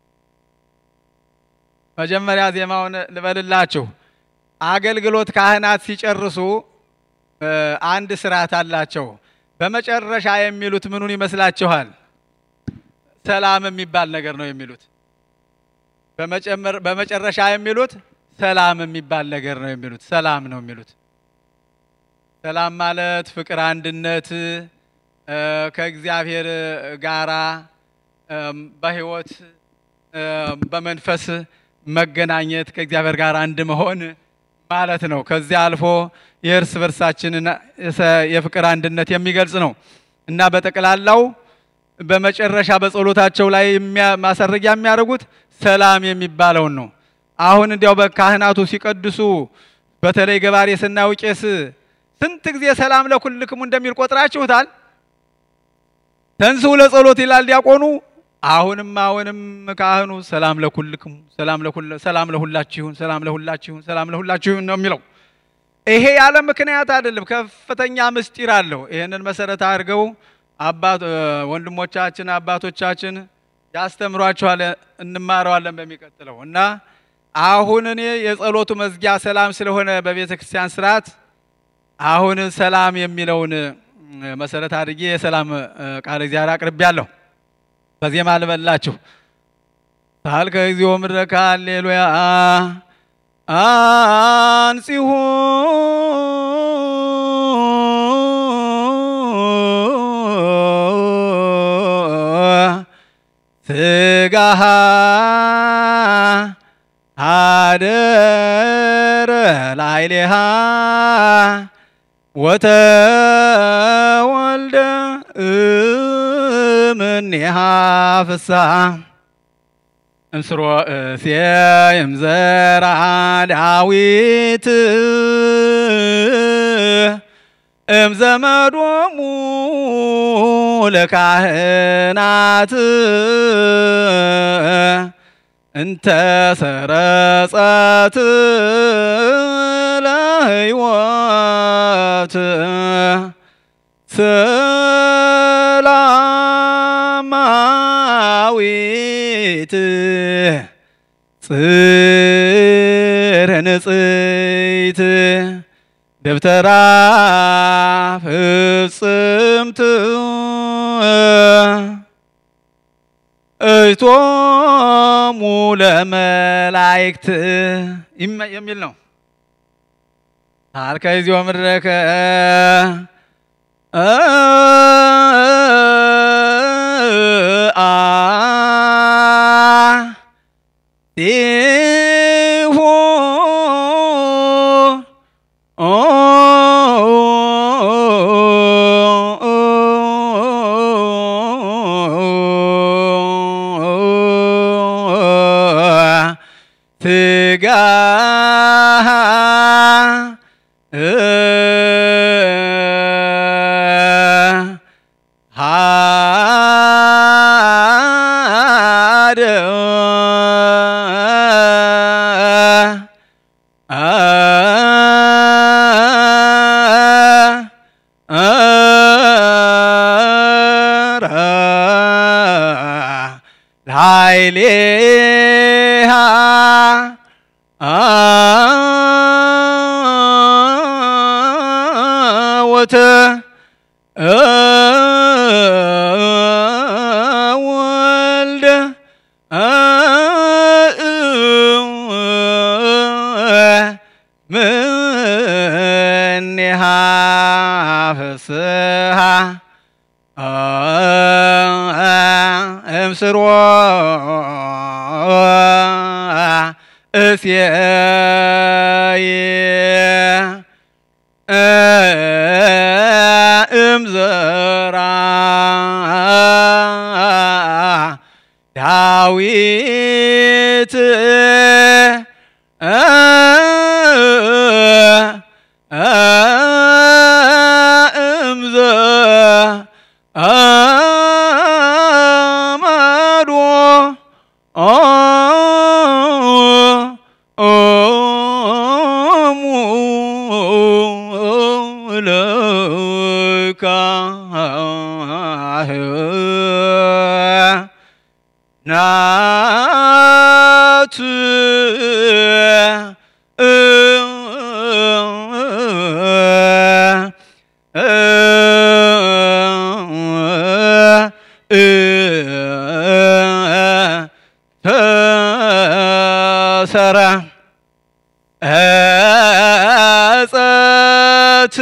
መጀመሪያ ዜማውን ልበልላችሁ። አገልግሎት ካህናት ሲጨርሱ አንድ ስርዓት አላቸው። በመጨረሻ የሚሉት ምኑን ይመስላችኋል? ሰላም የሚባል ነገር ነው የሚሉት። በመጨረሻ የሚሉት ሰላም የሚባል ነገር ነው የሚሉት ሰላም ነው የሚሉት። ሰላም ማለት ፍቅር፣ አንድነት ከእግዚአብሔር ጋራ በሕይወት በመንፈስ መገናኘት ከእግዚአብሔር ጋር አንድ መሆን ማለት ነው። ከዚያ አልፎ የእርስ በርሳችንን የፍቅር አንድነት የሚገልጽ ነው እና በጠቅላላው በመጨረሻ በጸሎታቸው ላይ ማሰረጊያ የሚያደርጉት ሰላም የሚባለውን ነው። አሁን እንዲያው በካህናቱ ሲቀድሱ በተለይ ገባሬ ስናየው ቄስ ስንት ጊዜ ሰላም ለኩልክሙ እንደሚል ቆጥራችሁታል? ተንሥኡ ለጸሎት ይላል ዲያቆኑ። አሁንም አሁንም ካህኑ ሰላም ለኩልክሙ፣ ሰላም ለሁላችሁን፣ ሰላም ለሁላችሁን፣ ሰላም ለሁላችሁን ነው የሚለው። ይሄ ያለ ምክንያት አይደለም፣ ከፍተኛ ምስጢር አለው። ይህንን መሰረት አድርገው አባት ወንድሞቻችን አባቶቻችን ያስተምሯችኋል፣ እንማረዋለን በሚቀጥለው እና አሁን እኔ የጸሎቱ መዝጊያ ሰላም ስለሆነ በቤተ ክርስቲያን ስርዓት አሁን ሰላም የሚለውን መሰረት አድርጌ የሰላም ቃል እግዚአብሔር አቅርቤያለሁ። በዜማ ልበላችሁ። ሳልከ እግዚኦ ምድረከ ሃሌሉያ አንጺሁ ስጋሃ አደረ ላይሌሃ ወተወልደ እምኔሃ ፍስሐ እምስሮ እሴይም ዘርአ ዳዊት እምዘመዶሙ ለካህናት እንተ ሰረጸት ለሕይወት ሰላማዊት ጽር ንጽይት ደብተራ ፍጽምት እቶሙ ለመላእክት የሚል ነው። ታልከ እግዚኦ ምድረከ ሁ ትጋ ሃደ ላይሌሃ ወተ ወልደ ምኔሃ ፍስሃ እምስሮ እሴይ እምዘራ ዳዊት እምዘ አማዶ ኦሙ ለካህናት አሰረ እጸት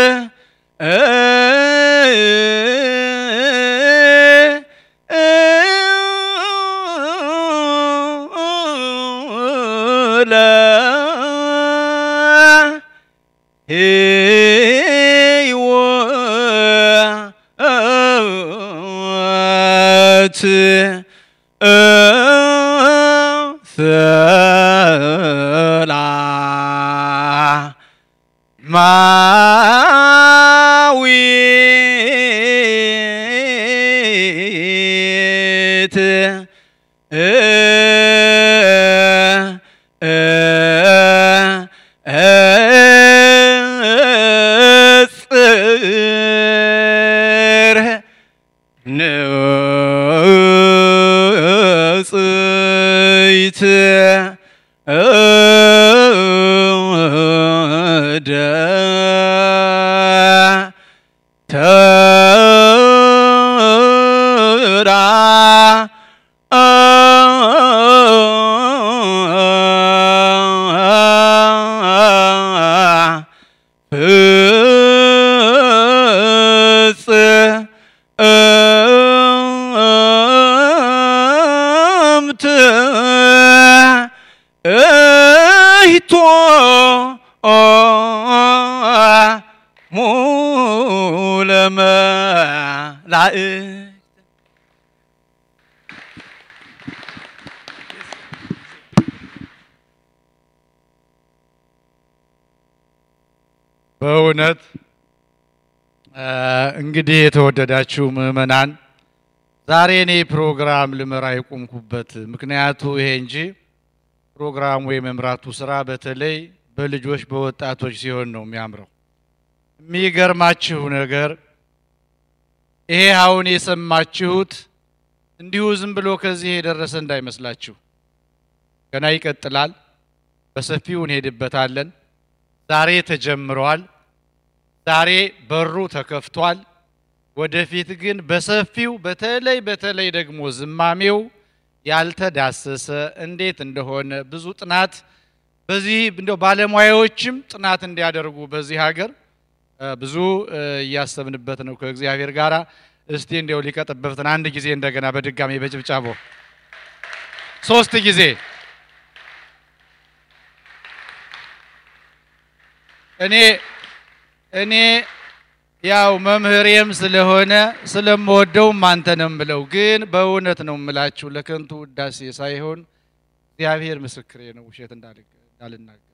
ለ ሕይወት ሰላማዊት ጽር ንጽይት እደ ተራ ፍጽ እምት እይቶ ሙለመላእክት በእውነት እንግዲህ የተወደዳችሁ ምዕመናን ዛሬ እኔ ፕሮግራም ልመራ የቆምኩበት ምክንያቱ ይሄ እንጂ ፕሮግራሙ የመምራቱ ስራ በተለይ በልጆች በወጣቶች ሲሆን ነው የሚያምረው። የሚገርማችሁ ነገር ይሄ አሁን የሰማችሁት እንዲሁ ዝም ብሎ ከዚህ የደረሰ እንዳይመስላችሁ፣ ገና ይቀጥላል። በሰፊው እንሄድበታለን። ዛሬ ተጀምሯል። ዛሬ በሩ ተከፍቷል። ወደፊት ግን በሰፊው በተለይ በተለይ ደግሞ ዝማሜው ያልተዳሰሰ እንዴት እንደሆነ ብዙ ጥናት በዚህ እንደው ባለሙያዎችም ጥናት እንዲያደርጉ በዚህ ሀገር እ ብዙ እ እያሰብንበት ነው ከእግዚአብሔር ጋር። እስቲ እንዲያው ሊቀጥበብትን አንድ ጊዜ እንደገና በድጋሚ በጭብጫቦ ሶስት ጊዜ እኔ እኔ ያው መምህሬም ስለሆነ ስለምወደውም አንተ ነው የምለው፣ ግን በእውነት ነው የምላችሁ ለከንቱ ውዳሴ ሳይሆን እግዚአብሔር ምስክሬ ነው፣ ውሸት እንዳልናገር።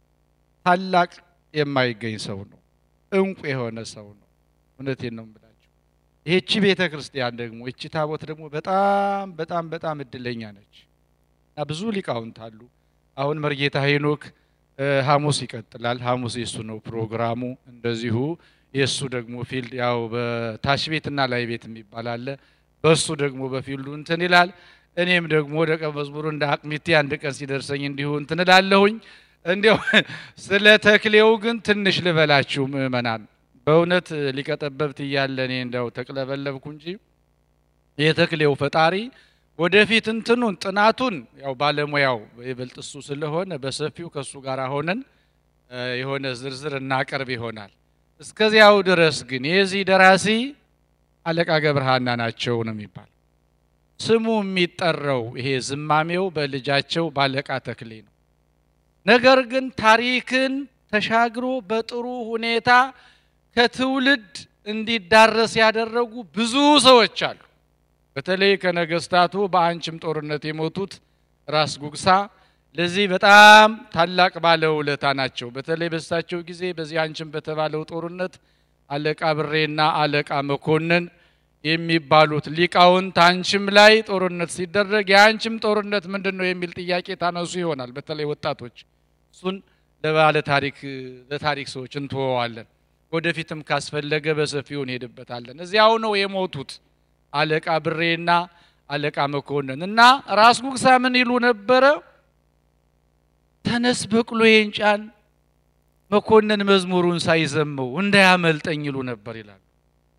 ታላቅ የማይገኝ ሰው ነው፣ እንቁ የሆነ ሰው ነው። እውነቴን ነው የምላችሁ። ይህቺ ቤተ ክርስቲያን ደግሞ ይቺ ታቦት ደግሞ በጣም በጣም በጣም እድለኛ ነች እና ብዙ ሊቃውንት አሉ። አሁን መርጌታ ሄኖክ ሐሙስ ይቀጥላል። ሐሙስ የሱ ነው ፕሮግራሙ። እንደዚሁ የእሱ ደግሞ ፊልድ ያው በታች ቤትና ላይ ቤት የሚባል አለ። በእሱ ደግሞ በፊልዱ እንትን ይላል። እኔም ደግሞ ደቀ መዝሙሩ እንደ አቅሚቴ አንድ ቀን ሲደርሰኝ እንዲሁ እንትን እላለሁኝ። እንዲያው ስለ ተክሌው ግን ትንሽ ልበላችሁ ምእመናን፣ በእውነት ሊቀጠበብት እያለ እኔ እንዲያው ተቅለበለብኩ እንጂ የተክሌው ፈጣሪ ወደፊት እንትኑን ጥናቱን ያው ባለሙያው ይበልጥ እሱ ስለሆነ በሰፊው ከእሱ ጋር ሆነን የሆነ ዝርዝር እናቀርብ ይሆናል። እስከዚያው ድረስ ግን የዚህ ደራሲ አለቃ ገብረሃና ናቸው ነው የሚባል ስሙ የሚጠራው ይሄ ዝማሜው በልጃቸው ባለቃ ተክሌ ነው። ነገር ግን ታሪክን ተሻግሮ በጥሩ ሁኔታ ከትውልድ እንዲዳረስ ያደረጉ ብዙ ሰዎች አሉ። በተለይ ከነገስታቱ በአንችም ጦርነት የሞቱት ራስ ጉግሳ ለዚህ በጣም ታላቅ ባለውለታ ናቸው። በተለይ በሳቸው ጊዜ በዚህ አንችም በተባለው ጦርነት አለቃ ብሬና አለቃ መኮንን የሚባሉት ሊቃውንት አንችም ላይ ጦርነት ሲደረግ የአንችም ጦርነት ምንድን ነው የሚል ጥያቄ ታነሱ ይሆናል። በተለይ ወጣቶች እሱን ለባለ ታሪክ ለታሪክ ሰዎች እንተወዋለን። ወደፊትም ካስፈለገ በሰፊው እንሄድበታለን። እዚያው ነው የሞቱት አለቃ ብሬና አለቃ መኮንን እና ራስ ጉግሳ ምን ይሉ ነበረ? ተነስ በቅሎዬን ጫን፣ መኮንን መዝሙሩን ሳይዘመው እንዳያመልጠኝ ይሉ ነበር ይላሉ።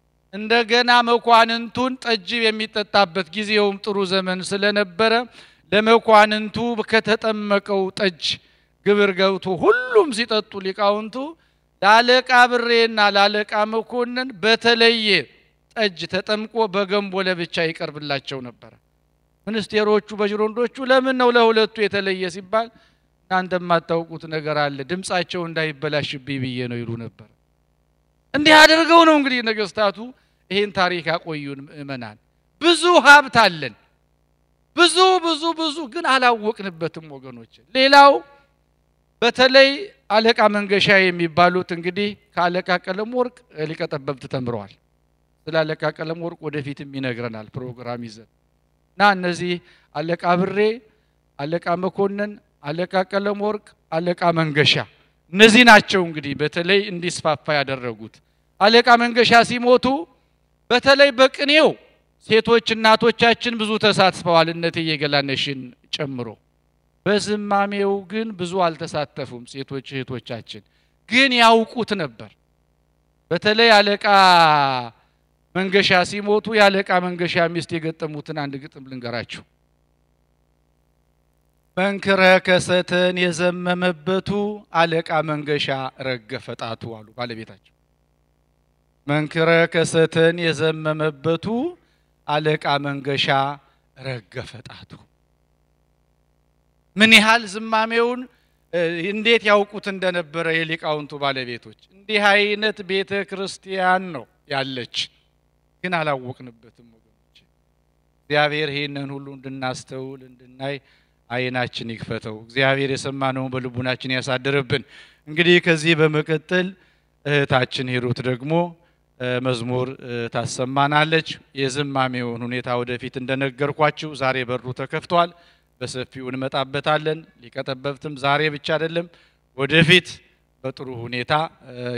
እንደገና መኳንንቱን ጠጅ የሚጠጣበት ጊዜውም ጥሩ ዘመን ስለነበረ ለመኳንንቱ ከተጠመቀው ጠጅ ግብር ገብቶ ሁሉም ሲጠጡ ሊቃውንቱ ለአለቃ ብሬና ለአለቃ መኮንን በተለየ ጠጅ ተጠምቆ በገንቦ ለብቻ ይቀርብላቸው ነበረ። ሚኒስቴሮቹ በጅሮንዶቹ ለምን ነው ለሁለቱ የተለየ ሲባል እናንተ የማታውቁት ነገር አለ፣ ድምፃቸው እንዳይበላሽብኝ ብዬ ነው ይሉ ነበር። እንዲህ አድርገው ነው እንግዲህ ነገስታቱ ይህን ታሪክ ያቆዩን። ምእመናን ብዙ ሀብት አለን፣ ብዙ ብዙ ብዙ ግን አላወቅንበትም ወገኖች። ሌላው በተለይ አለቃ መንገሻ የሚባሉት እንግዲህ ከአለቃ ቀለም ወርቅ ሊቀ ጠበብት ተምረዋል። ስለ አለቃ ቀለም ወርቅ ወደፊትም ይነግረናል ፕሮግራም ይዘን እና እነዚህ አለቃ ብሬ፣ አለቃ መኮንን፣ አለቃ ቀለም ወርቅ፣ አለቃ መንገሻ እነዚህ ናቸው እንግዲህ በተለይ እንዲስፋፋ ያደረጉት። አለቃ መንገሻ ሲሞቱ በተለይ በቅኔው ሴቶች እናቶቻችን ብዙ ተሳትፈዋል፣ እነትዬ ገላነሽን ጨምሮ። በዝማሜው ግን ብዙ አልተሳተፉም። ሴቶች እህቶቻችን ግን ያውቁት ነበር። በተለይ አለቃ መንገሻ ሲሞቱ የአለቃ መንገሻ ሚስት የገጠሙትን አንድ ግጥም ልንገራችሁ። መንክረ ከሰተን የዘመመበቱ አለቃ መንገሻ ረገፈ ጣቱ አሉ ባለቤታቸው። መንክረ ከሰተን የዘመመበቱ አለቃ መንገሻ ረገፈ ጣቱ። ምን ያህል ዝማሜውን እንዴት ያውቁት እንደነበረ የሊቃውንቱ ባለቤቶች። እንዲህ አይነት ቤተ ክርስቲያን ነው ያለች፣ ግን አላወቅንበትም ወገኖች። እግዚአብሔር ይህንን ሁሉ እንድናስተውል እንድናይ ዓይናችን ይክፈተው። እግዚአብሔር የሰማነውን በልቡናችን ያሳድርብን። እንግዲህ ከዚህ በመቀጠል እህታችን ሂሩት ደግሞ መዝሙር ታሰማናለች። የዝማሜውን ሁኔታ ወደፊት እንደነገርኳችሁ ዛሬ በሩ ተከፍቷል። በሰፊው እንመጣበታለን። ሊቀ ጠበብትም ዛሬ ብቻ አይደለም ወደፊት በጥሩ ሁኔታ